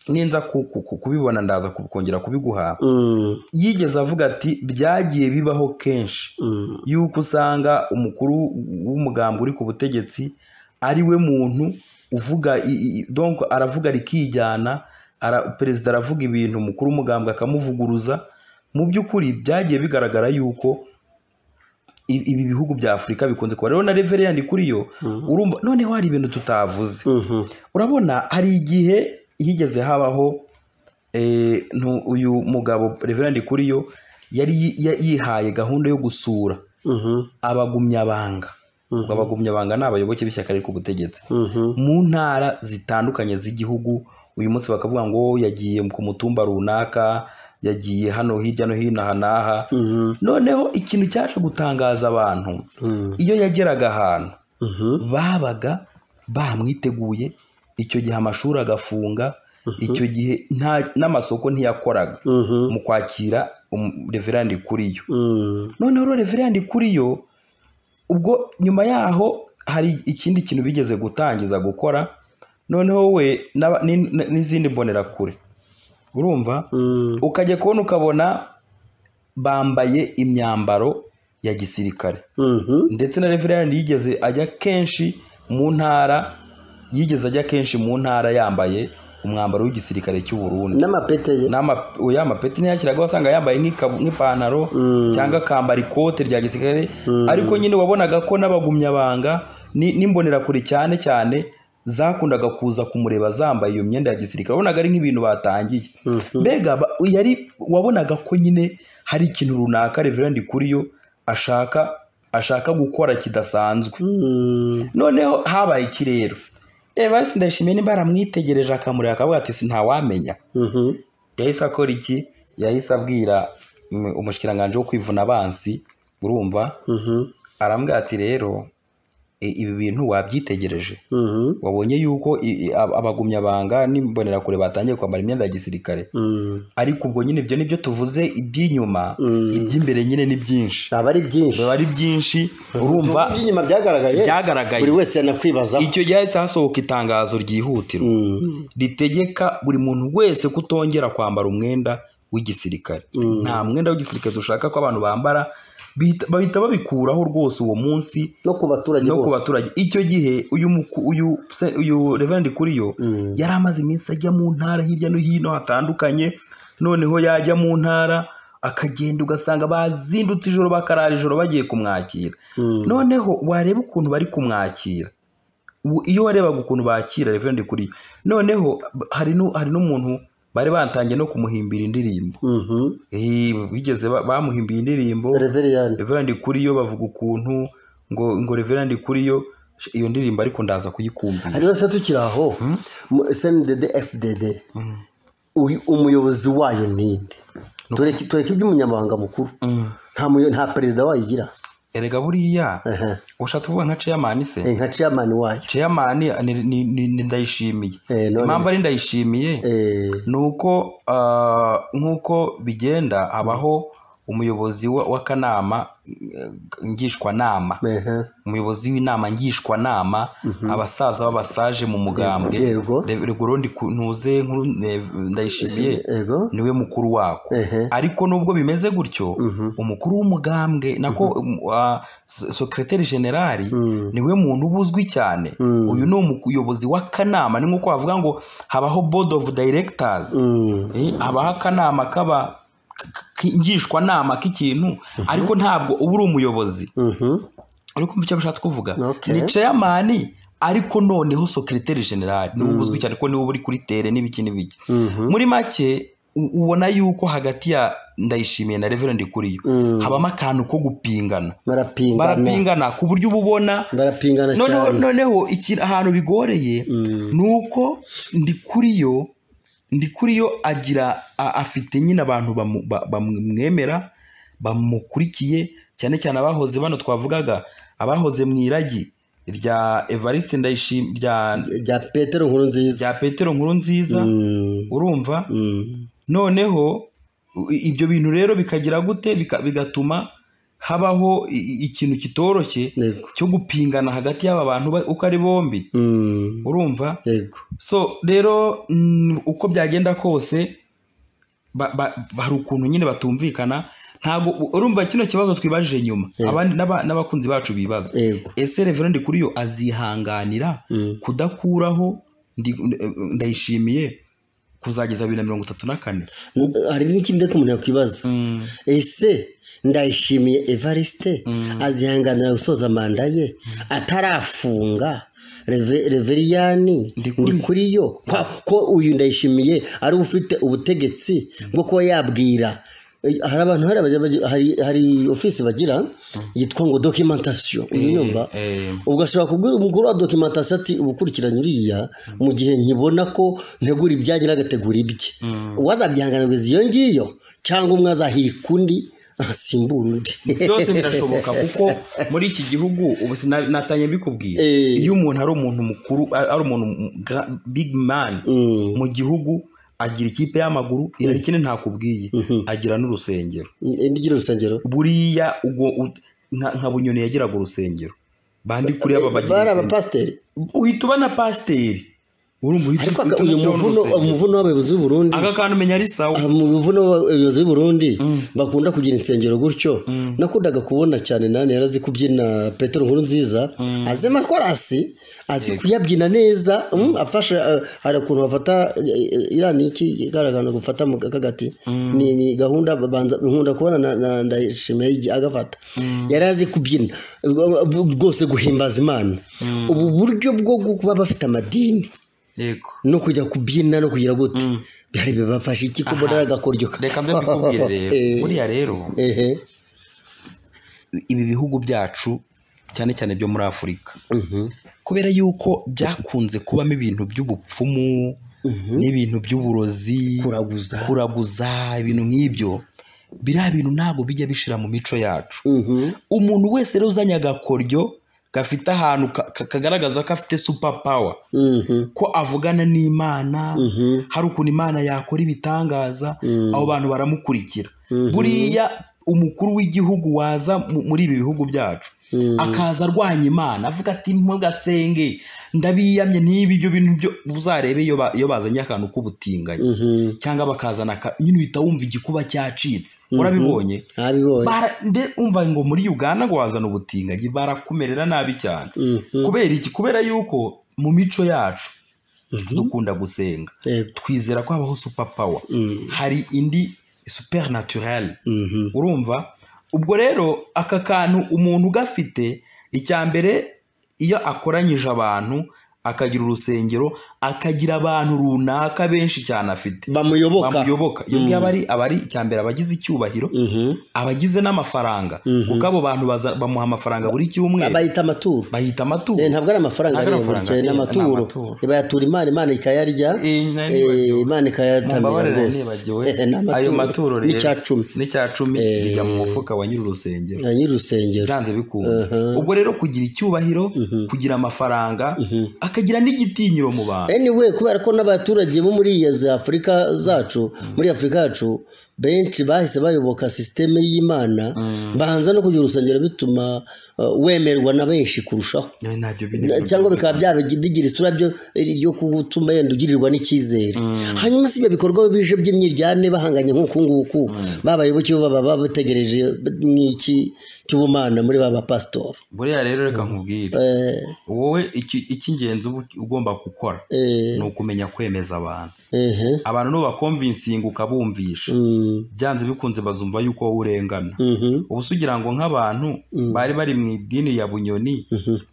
ninza ku- ku- ku- kubibona ndaza kongera kubiguha Mm. yigeze avuga ati byagiye bibaho kenshi Mm. yuko usanga umukuru w'umugambi uri ku butegetsi ari we muntu uvuga i- i- i- donc aravuga rikijyana ara, perezida aravuga ibintu umukuru w'umugambi akamuvuguruza mu by'ukuri byagiye bigaragara yuko i- ibi bihugu bya afurika bikunze kuba rero na reveriyani kuri yo urumva noneho hari ibintu tutavuze Mhm. urabona hari igihe higeze habaho eh, ntu- uyu mugabo reverandi kuriyo yari yi- yihaye gahunda yo gusura Mhm, abagumyabanga Mhm. abagumyabanga ni abayoboke b'ishyaka riri ku butegetsi mhm, mu ntara zitandukanye z'igihugu uyu munsi bakavuga ngo yagiye ku mutumba runaka yagiye hano hirya no hino aha n'aha mhm, noneho ikintu cyaje gutangaza abantu mhm, iyo yageraga ahantu mhm, babaga bamwiteguye icyo gihe amashuri agafunga icyo gihe nta- n'amasoko ntiyakoraga mhm, mu kwakira um- reverandi kuriyo mhm, noneho rero reverandi kuriyo ubwo nyuma yaho hari ikindi kintu bigeze gutangiza gukora noneho we n'aba- ni- ni- n'izindi mbonerakure urumva mhm, ukajya kubona ukabona bambaye imyambaro ya gisirikare mhm, ndetse na reverend yigeze ajya kenshi mu ntara yigeze ajya kenshi mu ntara yambaye umwambaro w'igisirikare cy'u Burundi n'amapete ye N'ama- oya, amapeti niyo yashyiragaho wasanga yambaye nk'ikabu- nk'ipantaro Mm. cyangwa akambara ikote rya gisirikare ariko nyine wabonaga ko n'abagumyabanga ni- n'imbonerakure cyane cyane zakundaga kuza kumureba zambaye iyo myenda ya gisirikare wabonaga ari nk'ibintu batangiye mbega ba- yari wabonaga ko nyine hari ikintu runaka reverandi kuriyo ashaka ashaka gukora kidasanzwe Mhm, noneho habaye ikirero reba ese ndashimiye nimba aramwitegereje akamureba akavuga ati ntawamenya mhm, yahise akora iki yahise abwira mm, umushikiranganji wo kwivuna abansi urumva mhm, arambwira ati rero i- ibi bintu wabyitegereje mhm, wabonye yuko i- i- ab- abagumyabanga n'imbonerakure batangiye kwambara imyenda ya gisirikare mhm. ariko ubwo nyine ibyo nibyo tuvuze iby'inyuma Mm. iby'imbere nyine ni byinshi aba ari byinshi biba ari byinshi urumva inyuma byagaragaye Byagaragaye. buri wese yanakwibaza icyo gihe hahise hasohoka itangazo ryihutirwa Mhm, ritegeka buri muntu wese kutongera kwambara umwenda w'igisirikare nta mwenda w'igisirikare dushaka ko abantu bambara bihita- bahita babikuraho rwose uwo munsi no ku baturage no ku bose baturage icyo gihe uyu muku- uyu se- uyu reverend kuriyo Mm. yari amaze iminsi ajya mu ntara hirya no hino hatandukanye noneho yajya mu ntara akagenda ugasanga bazindutse ijoro bakarara ijoro bagiye kumwakira Mm. noneho wareba ukuntu bari kumwakira Ubu iyo warebaga ukuntu bakira reverend kuriyo noneho hari nu- hari n'umuntu bari batangiye no kumuhimbira indirimbo Mhm, Eh, bigeze ba- bamuhimbiye indirimbo reveriyani reverandi kuriyo bavuga ukuntu ngo ngo reverandi kuriyo sh- iyo ndirimbo ariko ndaza kuyikumvira hariho se tukiri aho mu- sndd fdd uyu- umuyobozi wayo ninde tureke tureke iby'umunyamabanga mukuru nta muyo- nta perezida wayigira erega buriya Aha. ushatse kuvuga nka chairman se Eh, nka chairman wayo chairman ni- ni- ni- ni- ndayishimiye Eh, none- impamvu ari ndayishimiye Eh, ni uko ah, nk'uko bigenda habaho umuyobozi wa- w'akanama eh, ngishwanama aha. umuyobozi w'inama ngishwanama abasaza b'abasaje mu mugambwe Yego. Re- Regurundi ku- ntuze nkuru eh, ndayishimiye ego niwe mukuru wako Ehe. ariko nubwo bimeze gutyo umukuru w'umugambwe nako uh, sekreteri generali niwe muntu uba uzwi cyane uyu ni umuyobozi w'akanama ni nk'uko bavuga ngo habaho board of directors Mm, Eh, habaho akanama kaba ngishwanama k'ikintu ariko ntabwo uba uri umuyobozi mhm, uri kumva icyo bishatse kuvuga Okay. ni chairman ariko noneho secretary general niwe uba uzwi cyane ko niwe uba uri kuri tere n'ibiki n'ibiki mhm, muri make u- ubona yuko hagati ya ndayishimiye na reverend kuriyo Mm. habamo akantu ko gupingana barapingana barapingana ku buryo uba ubona barapingana noneho cyane noneho iki- ahantu bigoreye ni uko ndi kuriyo ndi kuriyo agira a- afite nyine abantu bamu- ba- bamwemera bamukurikiye cyane cyane abahoze bano twavugaga abahoze mu iragi rya evariste ndayishim rya rya petero nkuru nziza rya petero nkuru nziza Mm, urumva mm, noneho i- ibyo bintu rero bikagira gute Bika- bigatuma habaho i- i- ikintu kitoroshye Yego. cyo gupingana hagati y'aba bantu ba- uko ari bombi mm, urumva yego so rero mm, uko byagenda kose ba- ba- hari ukuntu nyine batumvikana ntabwo u- urumva kino kibazo twibajije nyuma abandi n'aba- n'abakunzi bacu bibaza Yego. ese reverend kuri yo azihanganira kudakuraho ndi- ndayishimiye kuzageza bibiri na mirongo itatu na kane hari n'ikindi ariko umuntu yakwibaza ese ndayishimiye evariste azihanganira gusoza manda ye atarafunga Reve- reveriyani Ndikuri. ndi kuri yo Kwa- ko uyu ndayishimiye ari we ufite ubutegetsi bwo kuba yabwira Eh, hari abantu hari abajya bagi- hari hari ofisi bagira yitwa ngo documentation uyu nyumva eh. ubwo ashobora kubwira umugore wa documentation ati ubukurikiranye uriya mu gihe nkibona ko ntegura ibyanjye n'agategura ibye uwazabyihanganirwa iyo ngiyo cyangwa umwe azahirika undi asimbura undi byose birashoboka kuko muri iki gihugu ubu sina- natanye mbikubwiye Eh. iyo umuntu ari umuntu mukuru ari umuntu big man Mm. mu gihugu agira ikipe y'amaguru ihari ntakubwiye agira n'urusengero ndigire urusengero buriya ubwo u- nka nka bunyoni yagiraga urusengero bandi kuri aba bari bagira abapasiteri uhita uba na pasiteri urumva uhita ariko uhita uyu unashyiraho muvuno n'urusengero. umuvuno w'abayobozi b'u Burundi aka kantu umenya ari sawa mu bivuno abayobozi b'i Burundi bakunda kugira insengero gutyo nakundaga kubona cyane nani yarazi kubyina Petero Nkuru nziza azi amakorasi azi kuyabyina neza mm, afashe eh, hari ukuntu bafata eh, eh, iriya ni iki igaragara gufata mu kagati ni ni gahunda babanza nkunda kubona na- na ndayishimiye igi- agafata yari azi kubyina ubwo- ubwo- rwose guhimbaza imana ubu buryo bwo kuba bafite amadini yego no kujya kubyina no kugira gute byari bibafasha iki ko mbona Aha. agakoryo ka- reka mbe mbikubwire rero Eh, buriya rero ehe ibi bihugu byacu cyane cyane byo muri afurika Mhm. kubera yuko byakunze kubamo ibintu by'ubupfumu n'ibintu by'uburozi Kuraguza. kuraguza ibintu nk'ibyo biriya bintu ntabwo bijya bishira mu mico yacu Mhm. umuntu wese rero uzanye agakoryo gafite ahantu ka- ka- kagaragaza ko afite super power Mhm. ko avugana n'imana hari ukuntu imana yakora ibitangaza abo bantu baramukurikira buriya umukuru w'igihugu waza mu- muri ibi bihugu byacu akaza arwanya imana avuga ati ntugasenge ndabiyamye n'ibi ibyo bintu byo uzarebe iyo ba- iyo bazanye akantu k'ubutinganyi Mhm. cyangwa bakazana aka- nyine uhita wumva igikuba cyacitse urabibonye ntabibonye bara nde umva ngo muri uganda ngo wazana ubutinganyi barakumerera nabi cyane Mhm. kubera iki kubera yuko mu mico yacu dukunda gusenga Yego. twizera ko habaho superpower Mm. hari indi supernaturelle Mhm. urumva ubwo rero aka kantu umuntu ugafite icya mbere iyo akoranyije abantu akagira urusengero akagira abantu runaka benshi cyane afite bamuyoboka bamuyoboka iyo ngiyo aba ari aba ari icya mbere abagize icyubahiro Mhm. abagize n'amafaranga kuko abo bantu baza- bamuha amafaranga buri cyumweru bayita amaturo bahita Eh, amaturo ntabwo ari amafaranga Ntabwo ari areba buri amafaranga, gihe ni eh, ni amaturo amaturo. bayatura imana imana ikayarya Eh, nari eh, nibagiwe. imana ikayatamira Mumbabarire rwose nibagiwe Eh, ni ayo maturo amaturo rero n'icya cumi n'icya cumi bijya mu mufuka wa nyir'urusengero Na nyir'urusengero byanze bikunze ubwo rero kugira icyubahiro kugira amafaranga akagira n'igitinyiro mu bantu anyway kubera ko n'abaturage bo muri iyo za afurika zacu muri afurika yacu benshi bahise bayoboka sisiteme y'imana banza no kugira urusengero bituma uh, wemerwa na benshi kurushaho None ntabyo Na- cyangwa bikaba byaba- bigira isura byo- ryo gutuma yenda ugirirwa n'icyizere hanyuma si ibyo bikorwa bije by'imyiryane bahanganye nk'uku nguku babayoboke bo baba baba bategereje nk'iki cy'ubumana muri ba bapasitori buriya rero reka nkubwire Eh, wowe iki- icy'ingenzi uba ugomba gukora eh, ni ukumenya kwemeza abantu ehe. abantu nubakomvinsinga ukabumvisha Mm, byanze bikunze bazumva yuko wowe urengana mhm. ubu se ugira ngo nk'abantu bari bari mu idini ya bunyoni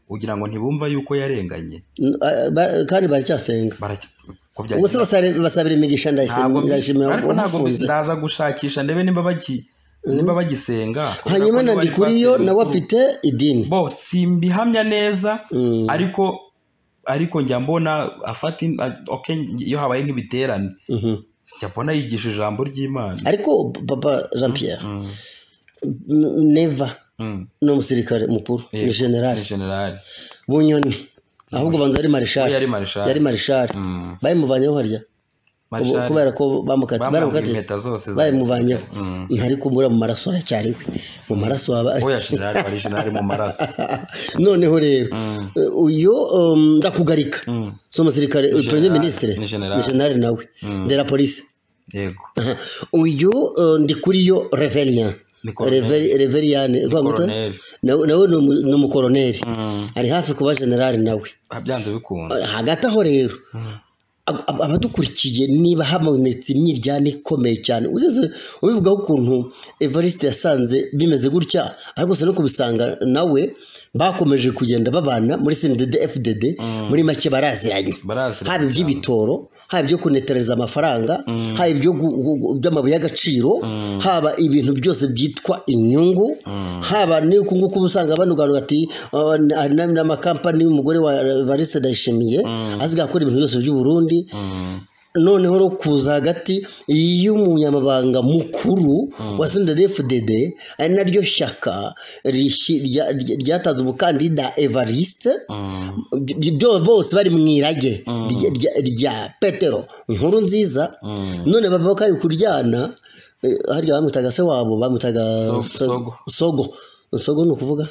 ugira ngo ntibumva yuko yarenganye N- a- ba- kandi baracyasenga Baracya- ko ubwo byagenze se basare- basabira imigisha ntabwo mbi- ndayishimira ariko ntabwo mbi- umufunze ndaza gushakisha ndebe nimba bagi- nimba bagisenga hanyuma Kubera ko na niba ari ndikuriyo pasiteri nawe mukuru- afite idini bo simbihamya neza Mm. ariko ariko njya mbona afata in- a- okay, iyo habaye nk'ibiterane Mhm. njya mbona yigisha ijambo ry'imana ariko papa jean pierre n- neva Mm. ni umusirikare mukuru ni Yego. generale generali bunyoni ahubwo banza ari marishari Yari marishali. yari marishari bayimuvanyeho harya Ubu- Marshal kubera ko bamukatiye Bamuhaye baramukatiye. impeta zose za bayimuvanyeho gisirikare. ntari kumbura mu maraso aracyariwe mu maraso haba oya generali bari generali mu maraso noneho rero eh, uyu um, ndakugarika si umusirikare uyu premier ministre ni general. ni general nawe de la police yego Aha. uyu eh, ndikuriyo reverian Ni colonel. reveriyani colonel. nawe ni umu- ni umukoroneri ari hafi kuba generali nawe Ah, byanze bikunze hagati aho rero ab- ab- abadukurikiye niba habonetse imyiryane ikomeye cyane ugeze ubivugaho ukuntu evariste yasanze bimeze gutya ariko gusa no kubisanga nawe bakomeje kugenda babana muri sinidede fdd muri make baraziranye Baraziranye haba iby'ibitoro haba ibyo kunetereza amafaranga haba ibyo gu- gu- gu- by'amabuye y'agaciro haba ibintu byose byitwa inyungu haba n'uku nguku uba usanga banuganura ati "Ah, ni- hari n'am- n'amakampani y'umugore wa variste ndayishimiye azi gakora ibintu byose by'u Burundi noneho rero kuza hagati y'umunyamabanga mukuru wa sndfdd ari naryo shyaka rishi- rya- rya- ryatanze umukandida evariste By- by- bose bari mu irage rya- rya- rya petero nkuru nziza none baba bari kuryana eh, harya bamwitaga se wabo bamwitaga So- So- Sogo. sogo sogo ni ukuvuga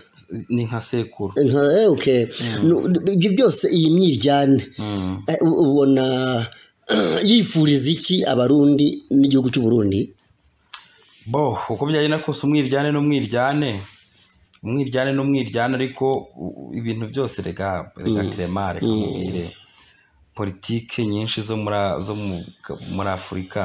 ni nka sekuru nka eh, okay. Nu- ibyo byose iyi myiryane Eh, u- ubona yifuriza iki abarundi n'igihugu cy'u Burundi bo uko byagenda kose umwiryane n'umwiryane umwiryane n'umwiryane ariko u- u- ibintu byose rega rega kirema reka mubwire politike nyinshi zo muri a- zo mu- muri afurika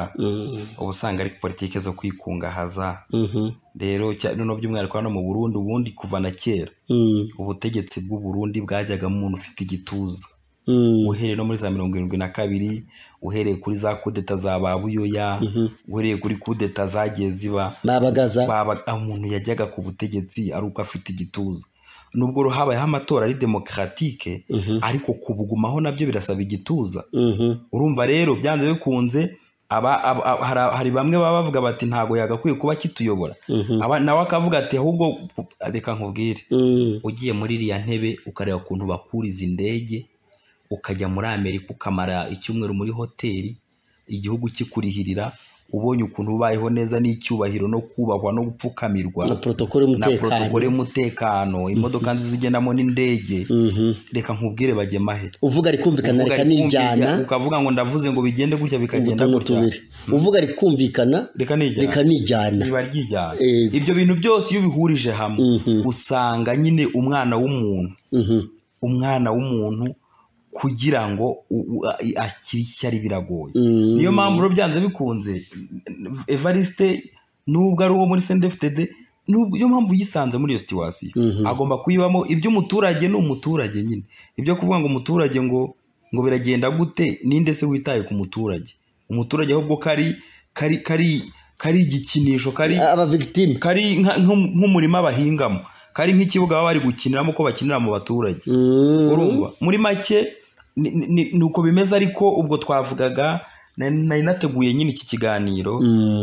uba usanga ari politike zo kwikungahaza Mhm. rero cya- noneho by'umwihariko hano mu burundi ubundi kuva na kera Mm, ubutegetsi bw'u Burundi bwajyagamo umuntu ufite igituza mm, uhereye no muri za mirongo irindwi na kabiri uhereye kuri za kudeta za ba buyoya uhereye kuri kudeta zagiye ziba babagaza baba aho umuntu yajyaga ku butegetsi ari uko afite igituza nubwo rero habayeho amatora ari demokaratike ariko kubugumaho nabyo birasaba igituza Mhm. urumva rero byanze bikunze aba- aba- aba- hari- hari bamwe baba bavuga bati ntabwo yagakwiye kuba kituyobora Aba- nawe akavuga ati ahubwo reka nkubwire Mm, ugiye muri iriya ntebe ukareba ukuntu bakuriza indege ukajya muri amerika ukamara icyumweru muri hoteli igihugu kikurihirira ubonye ukuntu ubayeho neza n'icyubahiro no kubahwa no gupfukamirwa na protokole na y'umutekano porotokole y'umutekano imodoka nziza ugendamo n'indege Mhm. reka nkubwire bagemahe uvuga rikumvikana Uvuga reka ari kumva nijyana ibya- ukavuga ngo ndavuze ngo bigende gutya bikagenda utuntu gutya tubiri uvuga rikumvikana reka nijyana reka nijyana biba ryijyana Yego. ibyo bintu byose iyo ubihurije hamwe usanga nyine umwana w'umuntu Mhm. umwana w'umuntu kugira ngo u- u- a- i- akire ishyari biragoye Mm. niyo mpamvu rero byanze bikunze evariste nubwo ari uwo muri sendefitede niyo mpamvu yisanze muri iyo situwasiyo agomba kuyibamo iby'umuturage ni umuturage nyine ibyo kuvuga ngo umuturage ngo ngo biragenda gute ninde se witaye ku muturage umuturage ahubwo kari kari kari kari igikinisho kari abavigitime kari nka- nko- nk'umurima bahingamo kari nk'ikibuga baba bari gukiniramo ko bakinira mu baturage Mm, urumva muri make ni- ni ni- ni uko bimeze ariko ubwo twavugaga na- nari nateguye nyine iki kiganiro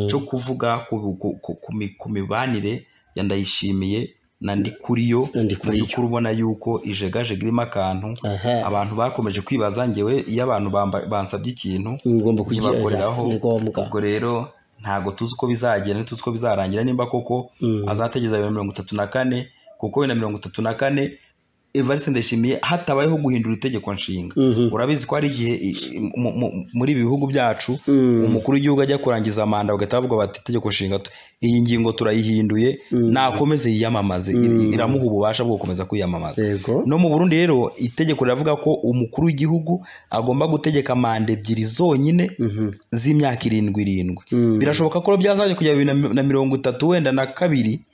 cyo kuvuga ku- ku- ku- ku mi- ku mibanire ya ndayishimiye na ndikuriyo Na Ndikuriyo. by'ukuri ubona yuko ijegajega irimo akantu Aha. abantu bakomeje kwibaza ngewe iyo abantu bamba- bansabye ikintu ngomba kugira ntibakoreraho ni ngombwa ubwo rero ntabwo tuzi uko bizagenda ntituzi uko bizarangira nimba koko azategeza bibiri na mirongo itatu na kane kuko bibiri na mirongo itatu na kane evariste ndayishimiye hatabayeho guhindura itegeko nshinga urabizi ko hari igihe i- i- mu- mu- muri ibi bihugu byacu umukuru w'igihugu ajya kurangiza manda bagahita bavuga bati itegeko nshinga tu- iyi ngingo turayihinduye nakomeze yiyamamaze Ir- iramuha ububasha bwo gukomeza kwiyamamaza yego no mu burundi rero itegeko riravuga ko umukuru w'igihugu agomba gutegeka manda ebyiri zonyine z'imyaka irindwi irindwi birashoboka ko byazajya kujya bibiri na mi- na mirongo itatu wenda na kabiri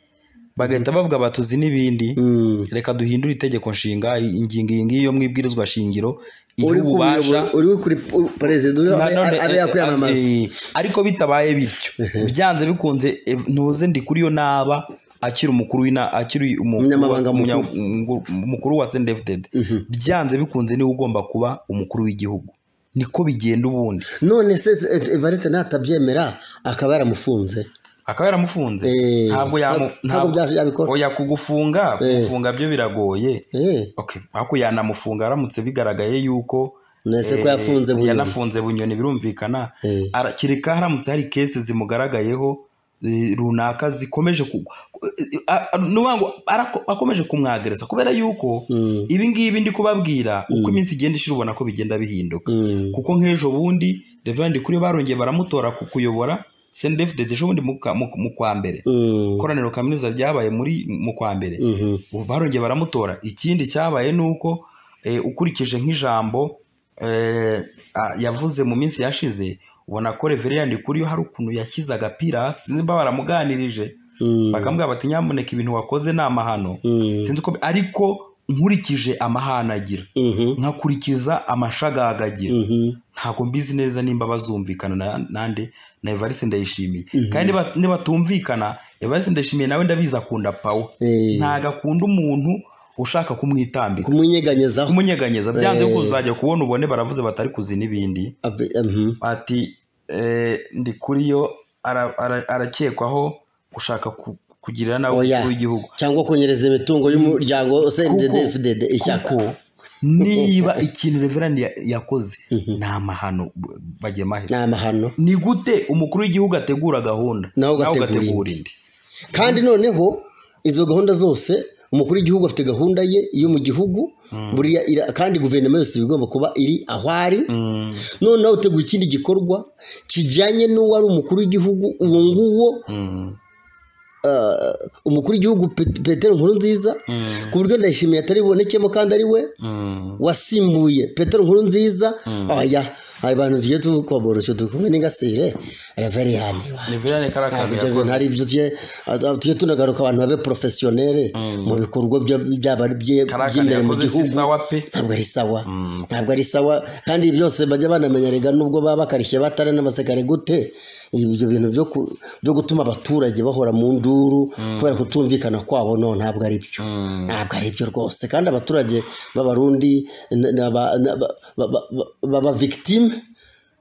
bagahita bavuga batuzi n'ibindi Mm. reka duhindure itegeko nshinga i- ingingo iyi ngiyi yo mu ibwirizwa shingiro iha uri ku ububasha buyobozi- uri kuri perezida uri- na none, abe abe yakwiyamamaza eh, ariko bitabaye bityo byanze bikunze eh, ntuze ndi kuri yo naba akiri umukuru w'ina akiri umu- Umunyamabanga wa- umunya- mukuru. umu- umukuru wa sendefitedi byanze bikunze niwe ugomba kuba umukuru w'igihugu niko bigenda ubundi none se eh, Evariste natabyemera akaba yaramufunze akaba yaramufunze Eh, ntabwo yamu ntabwo- ntabwo bya- yabikora. oya kugufunga kugufunga byo biragoye Eh, okay ariko yanamufunga aramutse bigaragaye yuko nese ko eh, yafunze bunyoni. yanafunze bunyoni birumvikana Eh. Ara- kereka haramutse hari kesi zimugaragayeho eh, runaka zikomeje ku- ku- eh, a- a- nuvuga ngo arako- akomeje kumwagereza kubera yuko Mm. ibi ngibi ndi kubabwira uko iminsi igenda ishira ubona ko bigenda bihinduka Mm. kuko nk'ejo bundi reverend kuri barongeye baramutora ku kuyobora sendefide ejo bundi mu ka- mu mu kwa mbere Mm. ikoraniro kaminuza ryabaye muri mu kwa mbere Mhm. ubu barongeye baramutora ikindi cyabaye ni uko eh, ukurikije nk'ijambo eh, a- yavuze mu minsi yashize ubona ko reveriyani kuri yo hari ukuntu yashyize agapira hasi nimba baramuganirije bakamubwira bati nyamuneka ibintu wakoze ni amahano sinzi uko ariko nkurikije amahano agira nkakurikiza amashagaga agira ntabwo mbizi neza nimba bazumvikana na- nande na evariste ndayishimiye kandi niba- nibatumvikana evariste ndayishimiye nawe ndabizi akunda pawo Eh. ntabwo akunda umuntu ushaka kumwitambika kumunyeganyezaho kumunyeganyeza byanze Eh. kuko uzajya kubona ubone baravuze batari kuzi n'ibindi Abe- mhm. ati eh, ndi kuri yo ara- ara- arakekwaho gushaka ku- kugirira nawe Oya. umukuru w'igihugu cyangwa kunyereza imitungo y'umuryango usendedefdede ishyaka kuko niba ikintu reverandi ya- yakoze ni amahano bagema he ni amahano ni gute umukuru w'igihugu ategura gahunda Nawe ugategura indi kandi noneho izo gahunda zose umukuru w'igihugu afite gahunda ye yo mu gihugu buriya ira- kandi guverinoma yose iba igomba kuba iri aho ari Mm, noneho uteguye ikindi gikorwa kijyanye n'uwari umukuru w'igihugu uwo nguwo mm, umukuru w'igihugu Pe- petero nkuru nziza mm, ku buryo ndayishimiye atari bubonekemo kandi ari we mm. wasimbuye petero nkuru nziza oya hari abantu tugiye tukomboroshe dukumwe n'ingasire reveriyani reverandi kari akantu ibyo yakoze bintu hari ibyo tugiye ah, tugiye tunagaruka abantu babe porofesiyoneri mu bikorwa bya- byaba ari bye- kari akantu by'imbere mu yakoze si gihugu sawa pe ntabwo ari sawa ntabwo ari sawa kandi byose bajya banamenyerega nubwo baba bakarishye batari n'abasekare gute ibyo bintu byo ku- byo gutuma abaturage bahora mu nduru kubera kutumvikana kwabo no ntabwo ari byo ntabwo ari byo rwose kandi abaturage b'abarundi n- n- aba- n- aba- ba- ba- ba- baba victime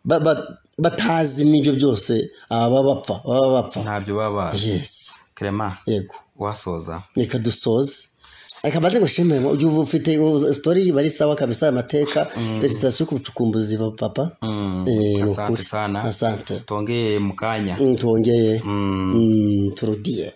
ba- ba- batazi n'ibyo byose aba bapfa baba bapfa ntabyo baba bazi yes kerema yego wasoza reka dusoze reka mbanze ngo nshimire mu- uyu ufite ubu- story bari sawa kabisa amateka felicitasiyo ku bucukumbuzi ba papa Mm, Eh, ni asante ukuri. sana asante tongeye mu kanya Mm, twongeye Mm. Mm, turudie